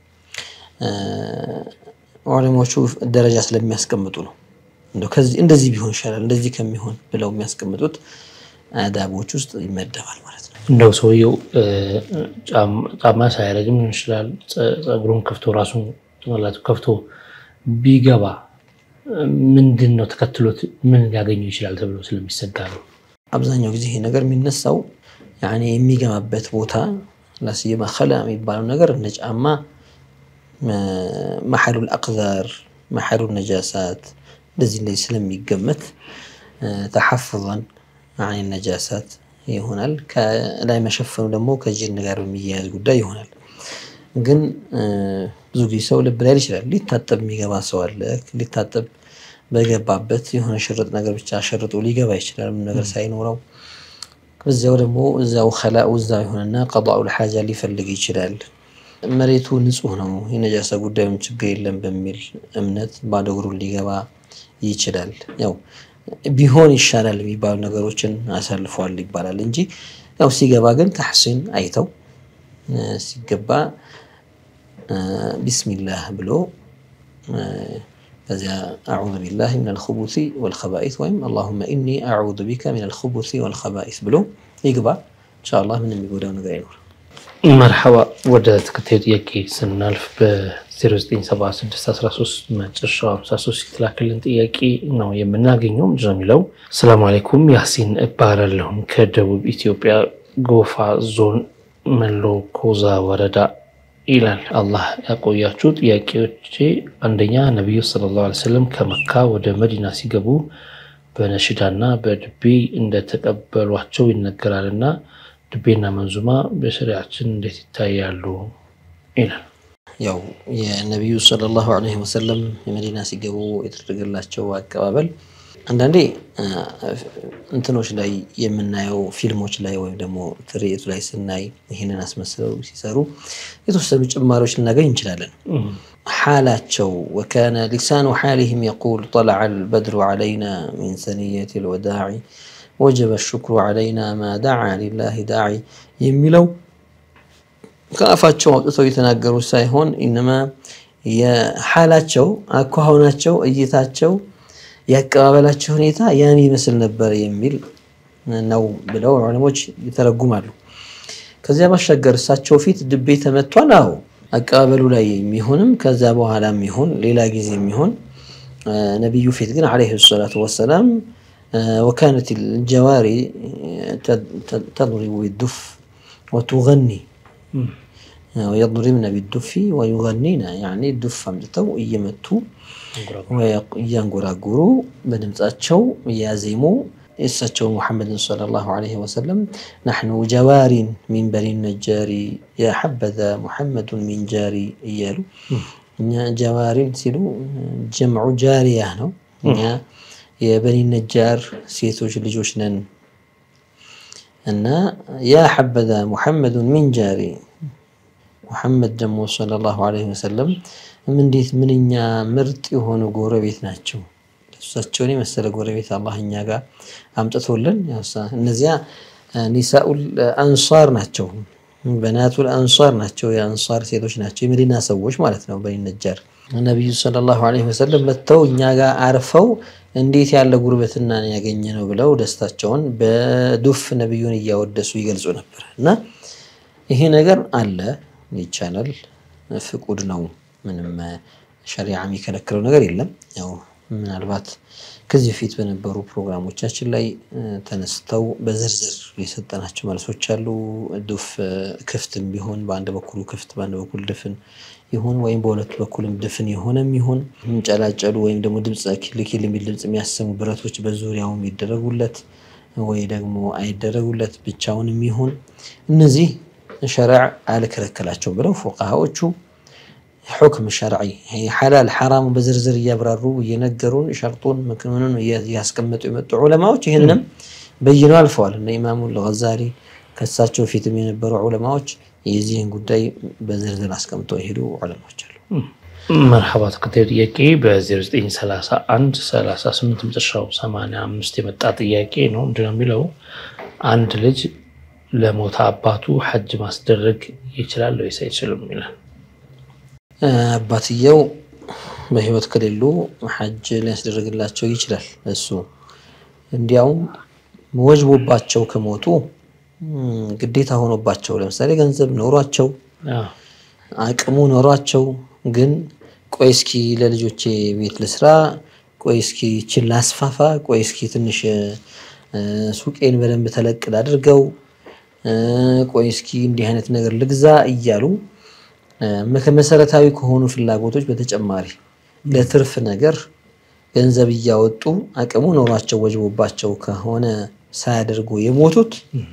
ዑለሞቹ ደረጃ ስለሚያስቀምጡ ነው። እንደዚህ ቢሆን ይሻላል እንደዚህ ከሚሆን ብለው የሚያስቀምጡት አዳቦች ውስጥ ይመደባል ማለት ነው። እንደው ሰውየው ጫማ ሳያረግም ሊሆን ይችላል። ፀጉሩን ከፍቶ ራሱን ጭንቅላቱ ከፍቶ ቢገባ ምንድን ነው ተከትሎት ምን ሊያገኘው ይችላል ተብሎ ስለሚሰጋ ነው። አብዛኛው ጊዜ ይሄ ነገር የሚነሳው ያኔ የሚገባበት ቦታ ላስየማ ከላ የሚባለው ነገር እንደ ጫማ መሐሉል አቅዛር መሐሉል ነጃሳት እንደዚህ እንደዚህ ስለሚገመት ተሐፍظን አን ነጃሳት ይሆናል። ከላይ መሸፈኑ ደግሞ ከጂን ጋር በሚያያዝ ጉዳይ ይሆናል። ግን ብዙ ጊዜ ሰው ልብ ላይ ይችላል። ሊታጠብ የሚገባ ሰው አለ። ሊታጠብ በገባበት የሆነ ሽርጥ ነገር ብቻ ሸርጦ ሊገባ ይችላል፣ ምንም ነገር ሳይኖረው። በዚያው ደግሞ እዛው ከላኡ እዛው የሆነና ቀዷኡል ሓጃ ሊፈልግ ይችላል። መሬቱ ንጹህ ነው የነጃሳ ጉዳዩን ችግር የለም በሚል እምነት ባዶ እግሩን ሊገባ ይችላል። ያው ቢሆን ይሻላል የሚባሉ ነገሮችን አሳልፏል ይባላል እንጂ ያው ሲገባ ግን ተሕሲን አይተው ሲገባ ቢስሚላህ ብሎ ከዚያ አዑዙ ቢላህ ሚነል ኹቡሲ ወልኸባኢስ ወይም አላሁመ ኢኒ አዑዙ ቢከ ሚነል ኹቡሲ ወልኸባኢስ ብሎ ይግባ። ኢንሻአላህ ምንም የሚጎዳው ነገር አይኖርም። መርሐባ ወደ ተከታዩ ጥያቄ ስናልፍ በ097613 መጨረሻው 53 የተላከልን ጥያቄ ነው የምናገኘው። ምንድን ነው የሚለው? ሰላም አለይኩም ያሲን እባላለሁም ከደቡብ ኢትዮጵያ ጎፋ ዞን መሎ ኮዛ ወረዳ ይላል። አላህ ያቆያችሁ። ጥያቄዎቼ አንደኛ ነቢዩ ሰለላሁ ዐለይሂ ወሰለም ከመካ ወደ መዲና ሲገቡ በነሽዳና በድቤ እንደተቀበሏቸው ይነገራልና ድቤና መንዙማ በሸሪያችን እንዴት ይታያሉ? ይላል። ያው የነቢዩ ሰለላሁ ዐለይሂ ወሰለም የመዲና ሲገቡ የተደረገላቸው አቀባበል አንዳንዴ እንትኖች ላይ የምናየው ፊልሞች ላይ ወይም ደግሞ ትርኢቱ ላይ ስናይ ይህንን አስመስለው ሲሰሩ የተወሰኑ ጭማሪዎች ልናገኝ እንችላለን። ሓላቸው ወካነ ሊሳኑ ሓሊህም የቁል ጠለዐ አልበድሩ ዐለይና ሚን ሰኒየት ልወዳዕ ወጀበ ሽክሩ ዐለይና ማ ዳዓ ሊላሂ ዳዒ የሚለው ከአፋቸው አውጥተው የተናገሩት ሳይሆን ኢነማ የሓላቸው አኳኋናቸው፣ እይታቸው፣ የአቀባበላቸው ሁኔታ ያን ይመስል ነበር የሚል ነው ብለው ዑለሞች ይተረጉማሉ። ከዚያ ባሻገር እሳቸው ፊት ድቤ ተመቷል። አዎ አቀባበሉ ላይ የሚሆንም ከዛ በኋላ የሚሆን ሌላ ጊዜ የሚሆን ነቢዩ ፊት ግን ዓለይሂ ሰላቱ ወሰላም ወካነት ልጀዋሪ ተድሪቡ ቢዱፍ ወቱገኒ ወየድሪብነ ቢዱፊ ወዩገኒና ያኔ ዱፍ አምጥተው እየመቱ እያንጎራጉሩ በድምፃቸው እያዜሙ የእሳቸው ሙሐመድን ሰለላሁ ዐለይሂ ወሰለም ናሕኑ ጀዋሪን ሚን በኒ ነጃሪ የሐበዘ ሙሐመዱን ሚን ጃሪ እያሉ እኛ ጀዋሪን ሲሉ ጀምዑ ጃሪያ ነው። እኛ የበኒ ነጃር ሴቶች ልጆች ነን እና ያ ሐበዘ ሙሐመዱን ሚን ጃሪ ሙሐመድ ደግሞ ሰለላሁ ዐለይሂ ወሰለም እንዴት ምንኛ ምርጥ የሆኑ ጎረቤት ናቸው። እሳቸውን የመሰለ ጎረቤት አላህ እኛ ጋር አምጥቶልን። እነዚያ ኒሳኡል አንሷር ናቸው፣ በናቱል አንሷር ናቸው፣ የአንሷር ሴቶች ናቸው፣ የመዲና ሰዎች ማለት ነው። በኒ ነጃር ነቢዩ ሰለላሁ ዐለይሂ ወሰለም መጥተው እኛ ጋር አርፈው እንዴት ያለ ጉርበትና ያገኘ ነው ብለው ደስታቸውን በዱፍ ነቢዩን እያወደሱ ይገልጹ ነበር እና ይሄ ነገር አለ ይቻላል፣ ፍቁድ ነው። ምንም ሸሪዓ የሚከለክለው ነገር የለም። ያው ምናልባት ከዚህ በፊት በነበሩ ፕሮግራሞቻችን ላይ ተነስተው በዝርዝር የሰጠናቸው መልሶች አሉ። ዱፍ ክፍትም ቢሆን በአንድ በኩሉ ክፍት በአንድ በኩል ድፍን ይሁን ወይም በሁለቱ በኩልም ድፍን የሆነም ይሁን የሚንጨላጨሉ ወይም ደግሞ ድምፅ ኪልኪል የሚል ድምፅ የሚያሰሙ ብረቶች በዙሪያው የሚደረጉለት ወይ ደግሞ አይደረጉለት ብቻውንም ይሁን እነዚህ ሸሪዕ አልከለከላቸውም ብለው ፉቃሃዎቹ ሑክም ሸርዒ ሓላል ሓራሙ በዝርዝር እያብራሩ እየነገሩን ሸርጡን ምክምኑን እያስቀመጡ የመጡ ዑለማዎች ይህንንም በይነው አልፈዋል። እነ ኢማሙ ልገዛሊ ከሳቸው ፊትም የነበሩ ዑለማዎች የዚህን ጉዳይ በዝርዝር አስቀምጠው የሄዱ ዑለማዎች አሉ። መርሐባ ተከታዩ ጥያቄ በ0931 38 መጨረሻው 85 የመጣ ጥያቄ ነው። ምንድነው የሚለው አንድ ልጅ ለሞተ አባቱ ሐጅ ማስደረግ ይችላል ወይስ አይችልም ይላል። አባትየው በህይወት ከሌሉ ሐጅ ሊያስደረግላቸው ይችላል። እሱ እንዲያውም ወጅቦባቸው ከሞቱ ግዴታ ሆኖባቸው ለምሳሌ ገንዘብ ኖሯቸው አቅሙ ኖሯቸው ግን ቆይ እስኪ ለልጆቼ ቤት ልስራ፣ ቆይ እስኪ ችን ላስፋፋ፣ ቆይ እስኪ ትንሽ ሱቄን በደንብ ተለቅል አድርገው፣ ቆይ እስኪ እንዲህ አይነት ነገር ልግዛ እያሉ ከመሰረታዊ ከሆኑ ፍላጎቶች በተጨማሪ ለትርፍ ነገር ገንዘብ እያወጡ አቅሙ ኖሯቸው ወጅቦባቸው ከሆነ ሳያደርጉ የሞቱት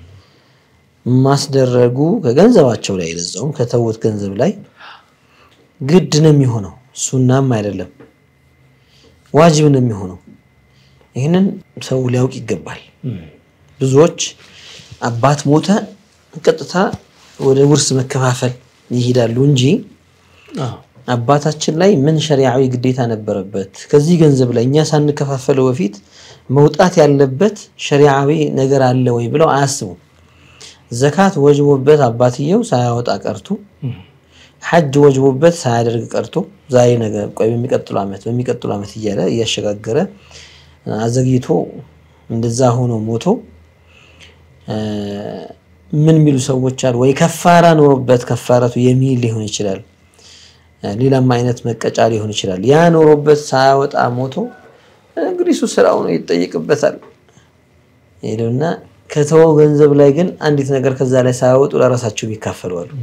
ማስደረጉ ከገንዘባቸው ላይ ለዛውም ከተውት ገንዘብ ላይ ግድ ነው የሚሆነው። ሱናም አይደለም ዋጅብ ነው የሚሆነው። ይህንን ሰው ሊያውቅ ይገባል። ብዙዎች አባት ሞተ፣ ቀጥታ ወደ ውርስ መከፋፈል ይሄዳሉ እንጂ አዎ። አባታችን ላይ ምን ሸሪዓዊ ግዴታ ነበረበት? ከዚህ ገንዘብ ላይ እኛ ሳንከፋፈለው በፊት መውጣት ያለበት ሸሪዓዊ ነገር አለ ወይ ብለው አያስቡም። ዘካት ወጅቦበት አባትየው ሳያወጣ ቀርቶ ሐጅ ወጅቦበት ሳያደርግ ቀርቶ ዛሬ ነገ ቆይ በሚቀጥሉ ዓመት በሚቀጥሉ ዓመት እያለ እያሸጋገረ አዘግይቶ እንደዛ ሆኖ ሞቶ እ፣ ምን የሚሉ ሰዎች አሉ። ወይ ከፋራ ኖሮበት ከፋረቱ የሚል ሊሆን ይችላል። እ፣ ሌላም አይነት መቀጫ ሊሆን ይችላል። ያ ኖሮበት ሳያወጣ ሞቶ እንግዲህ እሱ ስራው ነው ይጠይቅበታል። ሄደውና ከተወው ገንዘብ ላይ ግን አንዲት ነገር ከዛ ላይ ሳያወጡ ለራሳቸው የሚካፈሉ አሉ።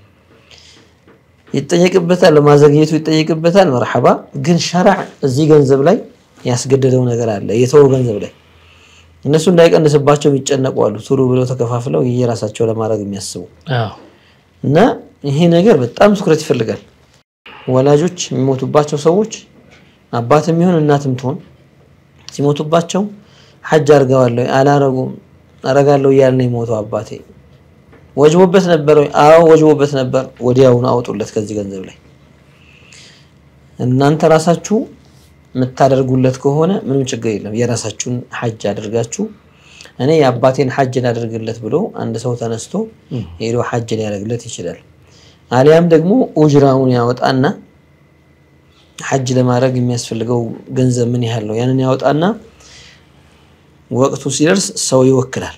ይጠየቅበታል፣ ለማዘግየቱ ይጠየቅበታል። መርሐባ ግን ሸርዕ እዚህ ገንዘብ ላይ ያስገደደው ነገር አለ። የተወው ገንዘብ ላይ እነሱ እንዳይቀንስባቸው የሚጨነቁ አሉ። ቶሎ ብለው ተከፋፍለው የራሳቸው ለማድረግ የሚያስቡ አዎ። እና ይሄ ነገር በጣም ትኩረት ይፈልጋል። ወላጆች የሚሞቱባቸው ሰዎች አባትም ይሁን እናትም ትሆን ሲሞቱባቸው ሐጅ አርገዋለሁ አላረጉም አረጋለሁ እያለ ነው የሞተው አባቴ ወጅቦበት ነበር ወይ? አዎ ወጅቦበት ነበር። ወዲያውኑ አውጡለት ከዚህ ገንዘብ ላይ። እናንተ ራሳችሁ የምታደርጉለት ከሆነ ምንም ችግር የለም። የራሳችሁን ሐጅ አድርጋችሁ እኔ የአባቴን ሐጅ ላደርግለት ብሎ አንድ ሰው ተነስቶ ሄዶ ሐጅ ሊያደርግለት ይችላል። አሊያም ደግሞ ኡጅራውን ያወጣና ሐጅ ለማድረግ የሚያስፈልገው ገንዘብ ምን ያህል ነው? ያንን ያወጣና ወቅቱ ሲደርስ ሰው ይወክላል።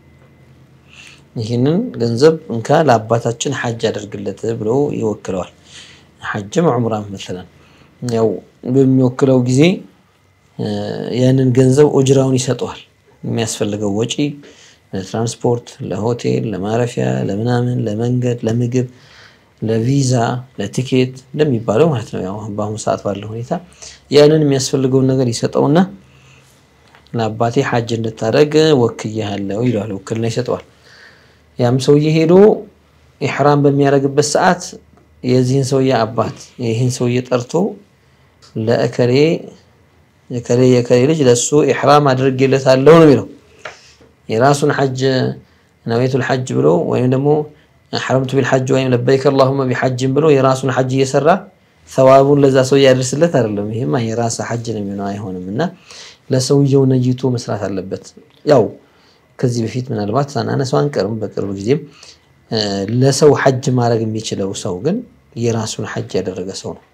ይህንን ገንዘብ እንካ ለአባታችን ሐጅ አደርግለት ብሎ ይወክለዋል። ሐጅም ዑምራም መሰለን ያው በሚወክለው ጊዜ ያንን ገንዘብ ኡጅራውን ይሰጠዋል። የሚያስፈልገው ወጪ ለትራንስፖርት፣ ለሆቴል፣ ለማረፊያ፣ ለምናምን፣ ለመንገድ፣ ለምግብ፣ ለቪዛ፣ ለቲኬት እንደሚባለው ማለት ነው። ያው በአሁኑ ሰዓት ባለው ሁኔታ ያንን የሚያስፈልገውን ነገር ይሰጠውና ለአባቴ ሐጅ እንድታደርግ ወክያለሁ ይለዋል። ውክልና ይሰጠዋል። ያም ሰውዬ ሄዶ ኢሕራም በሚያደርግበት ሰዓት የዚህን ሰውዬ አባት ይህን ሰውዬ ጠርቶ ለእከሌ የከሌ የከሌ ልጅ ለሱ ኢሕራም አድርጌለታለሁ ነው የሚለው። የራሱን ሐጅ ነዌቱል ሐጅ ብሎ ወይም ደግሞ ሐረምቱ ቢልሐጅ ወይም ለበይከ አላሁመ ቢሐጅም ብሎ የራሱን ሐጅ እየሰራ ሰዋቡን ለዛ ሰው ያደርስለት አይደለም። ይሄማ የራስ ሐጅ ነው የሚሆነው፣ አይሆንም። እና ለሰውየው ነይቶ መስራት አለበት። ያው ከዚህ በፊት ምናልባት ሳናነሳው አንቀርም። በቅርብ ጊዜም ለሰው ሐጅ ማድረግ የሚችለው ሰው ግን የራሱን ሐጅ ያደረገ ሰው ነው።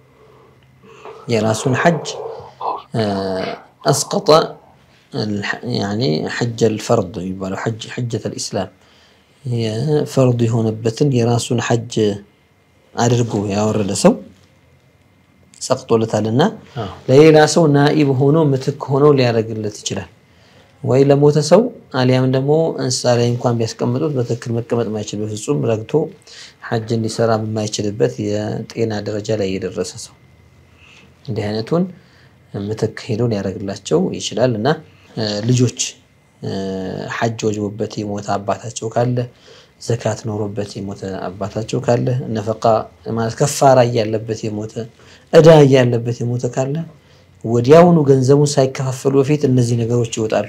የራሱን ሐጅ አስቀጠ ያኒ ሐጀል ፈርድ የሚባለው ሐጀተል ኢስላም ፈርድ የሆነበትን የራሱን ሐጅ አድርጎ ያወረደ ሰው ሰቅጦለታልና ለሌላ ሰው ናኢብ ሆኖ ምትክ ሆኖ ሊያደርግለት ይችላል። ወይ ለሞተ ሰው አሊያም ደግሞ እንስሳ ላይ እንኳን ቢያስቀምጡት በትክክል መቀመጥ ማይችል በፍጹም ረግቶ ሐጅ እንዲሰራ በማይችልበት የጤና ደረጃ ላይ የደረሰ ሰው እንዲህ አይነቱን ምትክ ሄዶ ሊያደርግላቸው ይችላል። እና ልጆች ሐጅ ወጅቦበት የሞተ አባታቸው ካለ፣ ዘካት ኖሮበት የሞተ አባታቸው ካለ፣ ነፈቃ ማለት ከፋራ እያለበት የሞተ እዳ እያለበት የሞተ ካለ ወዲያውኑ ገንዘቡን ሳይከፋፈሉ በፊት እነዚህ ነገሮች ይወጣሉ።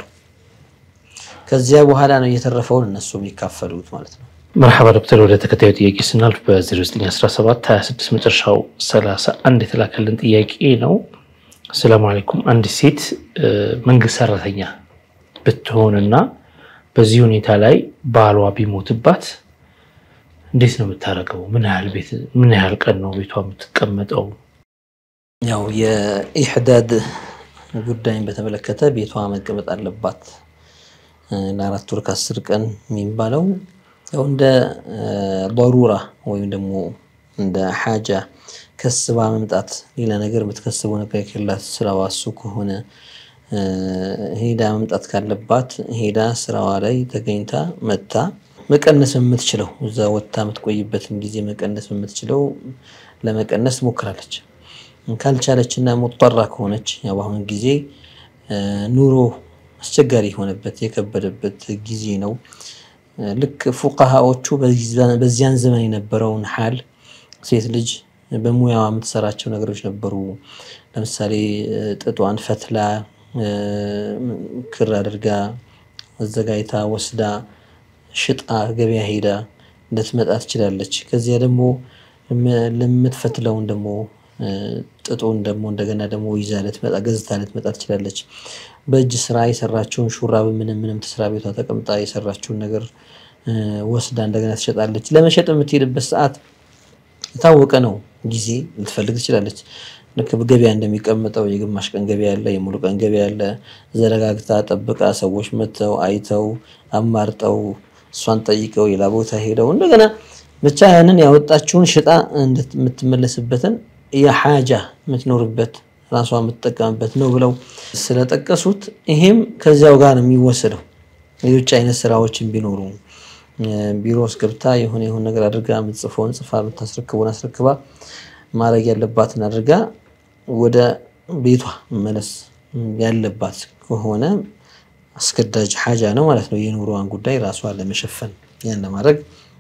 ከዚያ በኋላ ነው እየተረፈውን እነሱ የሚካፈሉት ማለት ነው። መርሐባ ዶክተር፣ ወደ ተከታዩ ጥያቄ ስናልፍ በ0917 26 መጨረሻው 31 የተላከልን ጥያቄ ነው። አሰላሙ አለይኩም። አንድ ሴት መንግስት ሰራተኛ ብትሆንና በዚህ ሁኔታ ላይ ባሏ ቢሞትባት እንዴት ነው የምታደርገው? ምን ያህል ቤት ምን ያህል ቀን ነው ቤቷ የምትቀመጠው? ያው የኢሕዳድ ጉዳይን በተመለከተ ቤቷ መቀመጥ አለባት ለአራት ወር ከአስር ቀን የሚባለው ያው እንደ ضሩራ ወይም ደግሞ እንደ ሓጃ ከስባ መምጣት ሌላ ነገር የምትከስበው ነገር ከሌላት ስራዋ እሱ ከሆነ ሄዳ መምጣት ካለባት ሄዳ ስራዋ ላይ ተገኝታ መታ መቀነስ የምትችለው እዛ ወጥታ የምትቆይበትን ጊዜ መቀነስ የምትችለው ለመቀነስ ትሞክራለች። ካልቻለች እና ሙጠራ ከሆነች ያው በአሁኑ ጊዜ ኑሮ አስቸጋሪ የሆነበት የከበደበት ጊዜ ነው። ልክ ፉቃሃዎቹ በዚያን ዘመን የነበረውን ሓል ሴት ልጅ በሙያዋ የምትሰራቸው ነገሮች ነበሩ። ለምሳሌ ጥጧን ፈትላ ክር አድርጋ አዘጋጅታ ወስዳ ሽጣ ገበያ ሄዳ ልትመጣ ትችላለች። ከዚያ ደግሞ ለምትፈትለውን ደግሞ ጥጡን ደግሞ እንደገና ደግሞ ይዛ ልትመጣ ገዝታ ልትመጣ ትችላለች። በእጅ ስራ የሰራችውን ሹራብ ምንም ምንም ትስራ ቤቷ ተቀምጣ የሰራችውን ነገር ወስዳ እንደገና ትሸጣለች። ለመሸጥ የምትሄድበት ሰዓት የታወቀ ነው። ጊዜ ልትፈልግ ትችላለች። ልክ ገበያ እንደሚቀመጠው የግማሽ ቀን ገበያ አለ፣ የሙሉ ቀን ገበያ አለ። ዘረጋግታ ጠብቃ ሰዎች መጥተው አይተው አማርጠው እሷን ጠይቀው ሌላ ቦታ ሄደው እንደገና ብቻ ያንን ያወጣችውን ሽጣ የምትመለስበትን የሓጃ የምትኖርበት ራሷ የምትጠቀምበት ነው ብለው ስለጠቀሱት ይሄም ከዚያው ጋር ነው የሚወሰደው። ሌሎች አይነት ስራዎችን ቢኖሩ ቢሮ ውስጥ ገብታ የሆነ የሆነ ነገር አድርጋ የምትጽፈውን ጽፋ የምታስረክበውን አስረክባ ማድረግ ያለባትን አድርጋ ወደ ቤቷ መመለስ ያለባት ከሆነ አስገዳጅ ሓጃ ነው ማለት ነው። የኑሮዋን ጉዳይ ራሷ ለመሸፈን ያን ለማድረግ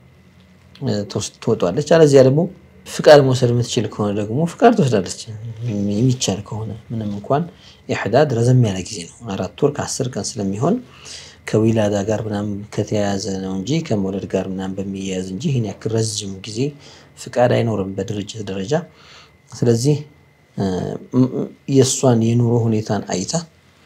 ትወጧለች። አለዚያ ደግሞ ፍቃድ መውሰድ የምትችል ከሆነ ደግሞ ፍቃድ ትወስዳለች። የሚቻል ከሆነ ምንም እንኳን ኢሕዳድ ረዘም ያለ ጊዜ ነው፣ አራት ወር ከአስር ቀን ስለሚሆን ከዊላዳ ጋር ምናምን ከተያያዘ ነው እንጂ ከመውለድ ጋር ምናምን በሚያያዝ እንጂ ይህን ያክል ረዥም ጊዜ ፍቃድ አይኖርም በድርጅት ደረጃ። ስለዚህ የእሷን የኑሮ ሁኔታን አይታ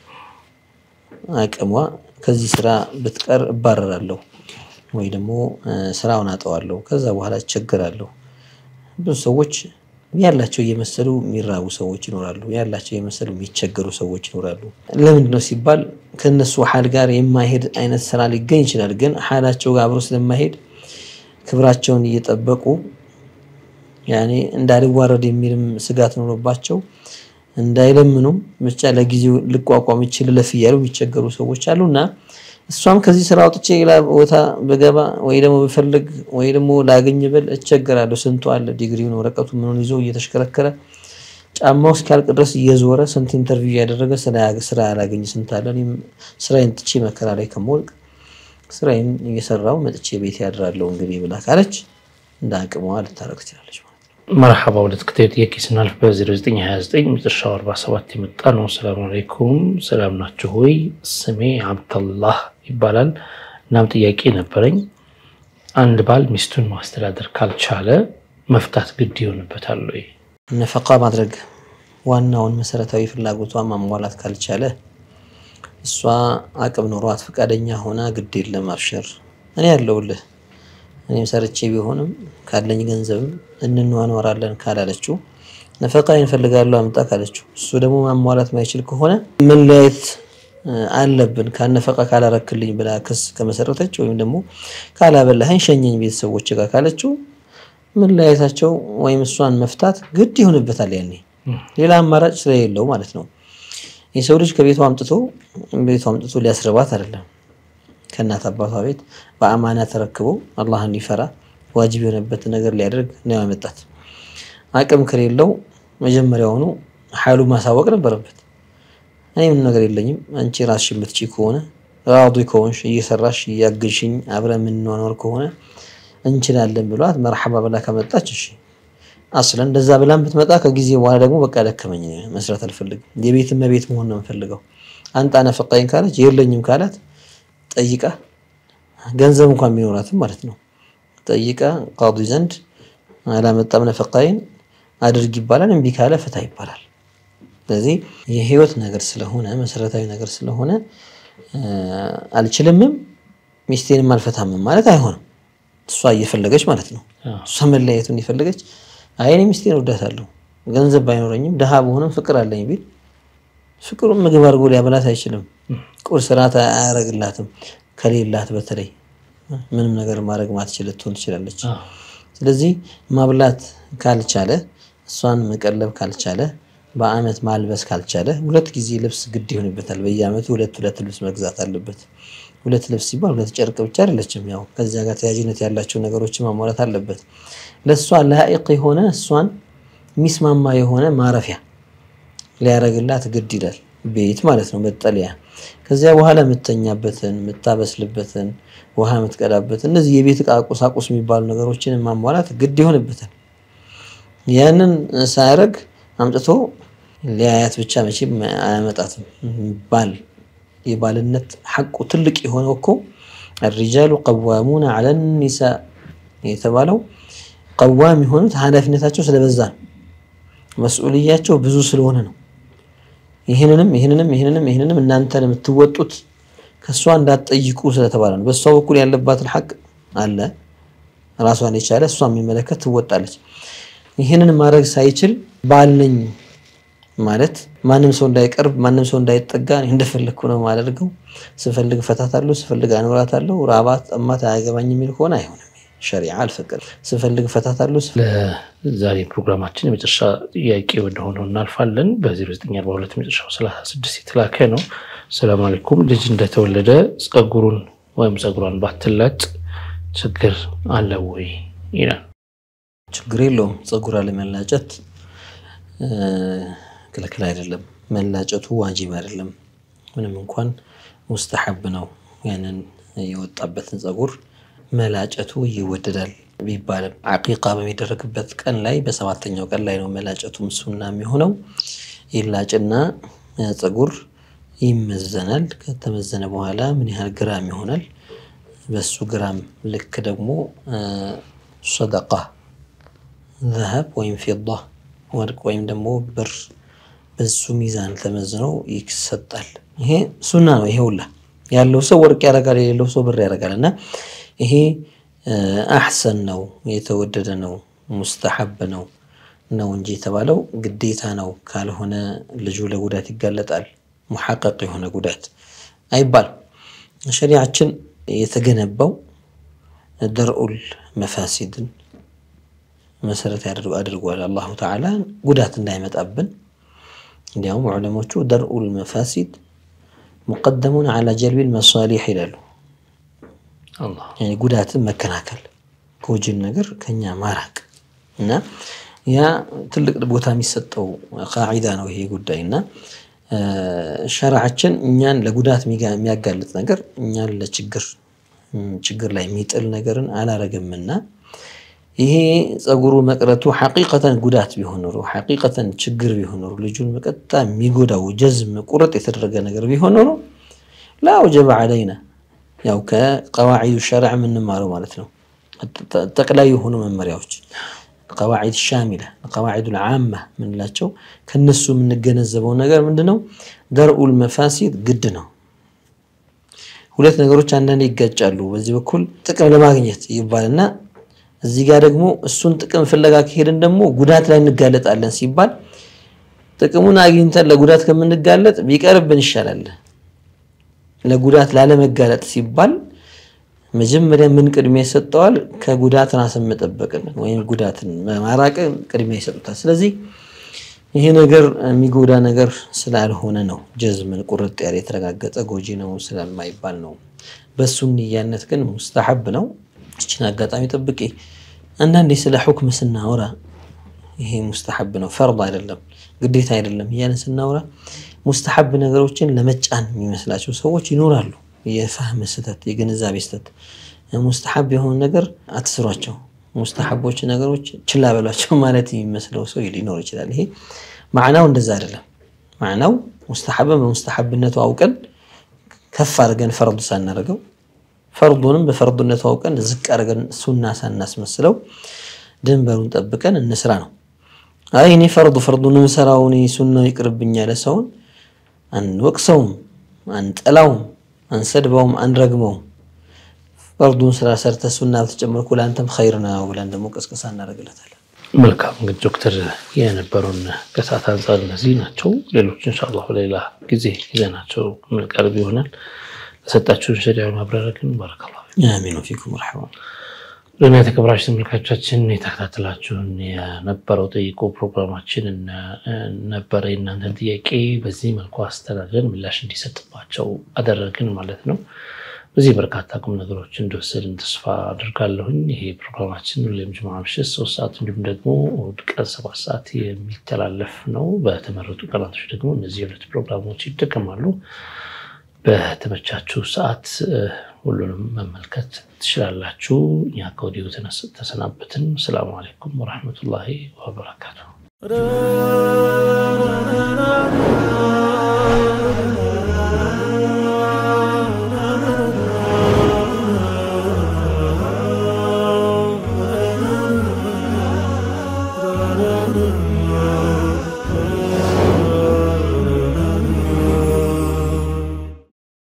አቅሟ ከዚህ ስራ ብትቀር እባረራለሁ ወይ ደግሞ ስራውን አጠዋለሁ፣ ከዛ በኋላ እቸገራለሁ። ብዙ ሰዎች ያላቸው እየመሰሉ የሚራቡ ሰዎች ይኖራሉ። ያላቸው እየመሰሉ የሚቸገሩ ሰዎች ይኖራሉ። ለምንድን ነው ሲባል ከነሱ ሀል ጋር የማይሄድ አይነት ስራ ሊገኝ ይችላል። ግን ሀላቸው ጋር አብሮ ስለማይሄድ ክብራቸውን እየጠበቁ ያኔ እንዳልዋረድ የሚልም ስጋት ኖሮባቸው እንዳይለምኑም ብቻ ለጊዜው ልቋቋም ይችል ለፍ እያሉ የሚቸገሩ ሰዎች አሉ እና እሷም ከዚህ ስራ አውጥቼ ሌላ ቦታ በገባ ወይ ደግሞ ብፈልግ ወይ ደግሞ ላገኝ ብል እቸገራለሁ። ስንቱ አለ ዲግሪውን ወረቀቱ ምኑን ይዞ እየተሽከረከረ ጫማው እስኪያልቅ ድረስ እየዞረ ስንት ኢንተርቪው እያደረገ ስራ ያላገኝ ስንት አለ። እኔም ስራዬን ትቼ መከራ ላይ ከመወልቅ ስራዬን እየሰራው መጥቼ ቤት ያድራለሁ እንግዲህ ብላ ካለች እንደ አቅሟ ልታረግ ትችላለች ማለት ነው። መርሐባ ወደ ተከታዩ ጥያቄ ስናልፍ በ0929 መጨረሻው 47 የመጣ ነው። ሰላም አለይኩም ሰላም ናችሁ ወይ? ስሜ አብደላህ ይባላል። እናም ጥያቄ ነበረኝ። አንድ ባል ሚስቱን ማስተዳደር ካልቻለ መፍታት ግድ ይሆንበታል ወይ? ነፈቃ ማድረግ ዋናውን መሰረታዊ ፍላጎቷን ማሟላት ካልቻለ እሷ አቅም ኖሯት ፈቃደኛ ሆና ግድ የለም አብሽር እኔ ያለውልህ እኔም ሰርቼ ቢሆንም ካለኝ ገንዘብም እንኗኗራለን ካላለችው ነፈቃ እንፈልጋለሁ አምጣ ካለችው እሱ ደግሞ ማሟላት ማይችል ከሆነ መለያየት አለብን ካነፈቃ ካላረክልኝ ብላ ክስ ከመሰረተች ወይም ደግሞ ካላበላኸኝ ሸኘኝ ቤተሰቦች ጋር ካለችው መለያየታቸው ወይም እሷን መፍታት ግድ ይሆንበታል። ያኔ ሌላ አማራጭ ስለሌለው ማለት ነው። የሰው ልጅ ከቤቷ አምጥቶ ቤቷ አምጥቶ ሊያስርባት አይደለም ከእናት አባቷ ቤት በአማና ተረክቦ አላህ እንዲፈራ ዋጅብ የሆነበትን ነገር ሊያደርግ ነው ያመጣት። አቅም ከሌለው መጀመሪያውኑ ሀይሉ ማሳወቅ ነበረበት። እኔ ምን ነገር የለኝም፣ አንቺ ራስሽ የምትችይ ከሆነ ራዲ ከሆንሽ እየሰራሽ እያገዥሽኝ አብረን የምንኗኗር ከሆነ እንችላለን ብሏት መርሐባ ብላ ከመጣች እሺ አስለን እንደዛ ብላን ብትመጣ ከጊዜ በኋላ ደግሞ በቃ ደከመኝ መስራት አልፈልግም፣ የቤት እመቤት መሆን ነው የምፈልገው፣ አንጣ ነፈቃኝ ካለች የለኝም ካላት ጠይቃ ገንዘብ እንኳን ቢኖራትም ማለት ነው ጠይቃ ቃዲ ዘንድ አላመጣም ነፈቃይን አድርግ ይባላል። እምቢ ካለ ፍታ ይባላል። ስለዚህ የህይወት ነገር ስለሆነ መሰረታዊ ነገር ስለሆነ አልችልምም ሚስቴንም አልፈታምም ማለት አይሆንም። እሷ እየፈለገች ማለት ነው እሷ መለያየቱን እየፈለገች አይ እኔ ሚስቴን እወዳታለሁ ገንዘብ ባይኖረኝም ድሃ በሆነም ፍቅር አለኝ ቢል ፍቅሩን ምግብ አድርጎ ሊያበላት አይችልም። ቁርስ ራት አያረግላትም። ከሌላት በተለይ ምንም ነገር ማድረግ ማትችል ልትሆን ትችላለች። ስለዚህ ማብላት ካልቻለ እሷን መቀለብ ካልቻለ በአመት ማልበስ ካልቻለ ሁለት ጊዜ ልብስ ግድ ይሆንበታል። በየአመቱ ሁለት ሁለት ልብስ መግዛት አለበት። ሁለት ልብስ ሲባል ሁለት ጨርቅ ብቻ አይደለችም። ያው ከዚያ ጋር ተያያዥነት ያላቸው ነገሮችን ማሟላት አለበት። ለእሷ ላኢቅ የሆነ እሷን የሚስማማ የሆነ ማረፊያ ሊያረግላት ግድ ይላል። ቤት ማለት ነው መጠለያ። ከዚያ በኋላ የምተኛበትን የምታበስልበትን ውሃ የምትቀዳበትን እነዚህ የቤት ዕቃ ቁሳቁስ የሚባሉ ነገሮችን ማሟላት ግድ ይሆንበታል። ያንን ሳያረግ አምጥቶ ሊያያት ብቻ መቼም አያመጣትም። ባል የባልነት ሐቁ ትልቅ የሆነው እኮ አሪጃሉ ቀዋሙና ዐለ ኒሳ የተባለው ቀዋም የሆኑት ኃላፊነታቸው ስለበዛ ነው። መስኡልያቸው ብዙ ስለሆነ ነው። ይህንንም ይህንንም ይህንንም ይህንንም እናንተን የምትወጡት ከእሷ እንዳትጠይቁ ስለተባለ ነው። በእሷ በኩል ያለባትን ሐቅ አለ ራሷን የቻለ እሷ የሚመለከት ትወጣለች። ይህንን ማድረግ ሳይችል ባል ነኝ ማለት ማንም ሰው እንዳይቀርብ ማንም ሰው እንዳይጠጋ እንደፈለግኩ ነው የማደርገው፣ ስፈልግ እፈታታለሁ፣ ስፈልግ አኖራታለሁ፣ ራባት ጠማት አያገባኝ የሚል ከሆነ አይሆንም። ሸሪዓ አልፈቀደም። ስፈልግ እፈታታለሁ። ለዛሬ ፕሮግራማችን የመጨረሻ ጥያቄ ወደሆነው እናልፋለን። በ0942 መጨረሻው 36 የተላከ ነው። ሰላም አለይኩም። ልጅ እንደተወለደ ጸጉሩን ወይም ጸጉሯን ባትላጭ ችግር አለው ወይ ይላል። ችግር የለውም። ጸጉር አለመላጨት ክልክል አይደለም። መላጨቱ ዋጂብ አይደለም። ምንም እንኳን ሙስተሐብ ነው። ያንን የወጣበትን ጸጉር መላጨቱ ይወደዳል ቢባልም አቂቃ በሚደረግበት ቀን ላይ በሰባተኛው ቀን ላይ ነው መላጨቱም ሱና የሚሆነው። ይላጭና ጸጉር ይመዘናል። ከተመዘነ በኋላ ምን ያህል ግራም ይሆናል? በሱ ግራም ልክ ደግሞ ሰደቃ ዘሀብ ወይም ፊዳ ወርቅ ወይም ደግሞ ብር በሱ ሚዛን ተመዝነው ይሰጣል። ይሄ ሱና ነው። ይሄ ሁላ ያለው ሰው ወርቅ ያደርጋል፣ የሌለው ሰው ብር ያደርጋል። እና ይሄ አሕሰን ነው፣ የተወደደ ነው፣ ሙስተሐብ ነው ነው እንጂ የተባለው ግዴታ ነው። ካልሆነ ልጁ ለጉዳት ይጋለጣል። ሙሐቀቅ የሆነ ጉዳት አይባልም። ሸሪዓችን የተገነባው ደርኡል መፋሲድን መሰረት አድርጓል። አላሁ ተዓላ ጉዳት እንዳይመጣብን እንዲያውም ዑለሞቹ ደርኡል መፋሲድ ሙቀደሙን ዓላ ጀልቢል መሳሊሕ ይላሉ። ጉዳትን መከላከል፣ ጎጂን ነገር ከኛ ማራቅ እና ያ ትልቅ ቦታ የሚሰጠው ቃዒዳ ነው ይሄ ጉዳይ እና ሸርዓችን እኛን ለጉዳት የሚያጋልጥ ነገር እኛን ለችግር ችግር ላይ የሚጥል ነገርን አላረግምና ይሄ ጸጉሩ መቅረቱ ሐቂቀተን ጉዳት ቢሆን ኖሮ ሐቂቀተን ችግር ቢሆን ኖሮ ልጁን በቀጥታ የሚጎዳው ጀዝም ቁርጥ የተደረገ ነገር ቢሆን ኖሮ ላ ወጀበ ዓለይና ያው ከቀዋዒዱ ሸርዕ የምንማረው ማለት ነው። ጠቅላይ የሆኑ መመሪያዎች ቀዋዒድ ሻሚላ ቀዋዒዱ ልዓማ ምንላቸው ከነሱ የምንገነዘበው ነገር ምንድነው? ደርኡል መፋሲድ ግድ ነው። ሁለት ነገሮች አንዳንድ ይጋጫሉ። በዚህ በኩል ጥቅም ለማግኘት ይባልና እዚህ ጋር ደግሞ እሱን ጥቅም ፍለጋ ከሄድን ደግሞ ጉዳት ላይ እንጋለጣለን ሲባል ጥቅሙን አግኝተን ለጉዳት ከምንጋለጥ ቢቀርብን ይሻላል። ለጉዳት ላለመጋለጥ ሲባል መጀመሪያ ምን ቅድሚያ ይሰጠዋል? ከጉዳት ራስን መጠበቅን ወይም ጉዳትን ማራቅን ቅድሚያ ይሰጡታል። ስለዚህ ይሄ ነገር የሚጎዳ ነገር ስላልሆነ ነው ጀዝምን ቁርጥ ያለ የተረጋገጠ ጎጂ ነው ስላልማይባል ነው። በሱ ንያነት ግን ሙስተሐብ ነው። ይችን አጋጣሚ ጠብቄ አንዳንዴ ስለ ሑክም ስናወራ ይሄ ሙስተሐብ ነው ፈርድ አይደለም ግዴታ አይደለም እያለን ስናወራ ሙስተሐብ ነገሮችን ለመጫን የሚመስላቸው ሰዎች ይኖራሉ። የፋህም ስህተት፣ የግንዛቤ ስህተት። ሙስተሐብ የሆኑ ነገር አትስሯቸው፣ ሙስተሐቦች ነገሮች ችላ በሏቸው ማለት የሚመስለው ሰው ሊኖር ይችላል። ይሄ ማዕናው እንደዛ አይደለም። ማዕናው ሙስተሐብን በሙስተሐብነቱ አውቀን ከፍ አድርገን ፈርዱ ሳናደርገው ፈርዱንም በፈርዱነቱ አውቀን ዝቅ አድርገን ሱና ሳናስመስለው ድንበሩን ጠብቀን እንስራ ነው። አይ እኔ ፈርዱ ፈርዱን ምሰራው እኔ ሱናው ይቅርብኝ ያለ ሰውን አንወቅሰውም፣ አንጠላውም፣ አንሰድበውም፣ አንረግመውም። ፈርዱን ስራ ሰርተ ሱና በተጨመርኩ ለአንተም ኸይር ነው ብለን ደግሞ ቀስቀሳ እናደርግለታለን። መልካም እንግዲህ ዶክተር የነበሩን ከሰዓት አንጻር እነዚህ ናቸው። ሌሎች ኢንሻአላህ በሌላ ጊዜ ይዘናቸው የምንቀርብ ይሆናል። ለሰጣችሁን ሸሪዓዊ ማብራሪያ ግን ባረከላሁ አሚኑ ፊኩም መርሐባ። ለእኛ የተከበራችሁ ተመልካቾቻችን የተከታተላችሁን የነበረው ጠይቆ ፕሮግራማችን ነበረ። የእናንተን ጥያቄ በዚህ መልኩ አስተናግደን ምላሽ እንዲሰጥባቸው አደረግን ማለት ነው። በዚህ በርካታ ቁም ነገሮች እንደወሰድን ተስፋ አድርጋለሁኝ። ይሄ ፕሮግራማችን ሁሌም ጁምዓ ምሽት ሶስት ሰዓት እንዲሁም ደግሞ እሑድ ቀን ሰባት ሰዓት የሚተላለፍ ነው። በተመረጡ ቀናቶች ደግሞ እነዚህ የሁለት ፕሮግራሞች ይደገማሉ። በተመቻችሁ ሰዓት ሁሉንም መመልከት ትችላላችሁ። እኛ ከወዲሁ ተሰናበትን። ሰላሙ አለይኩም ወረሕመቱላሂ ወበረካቱ።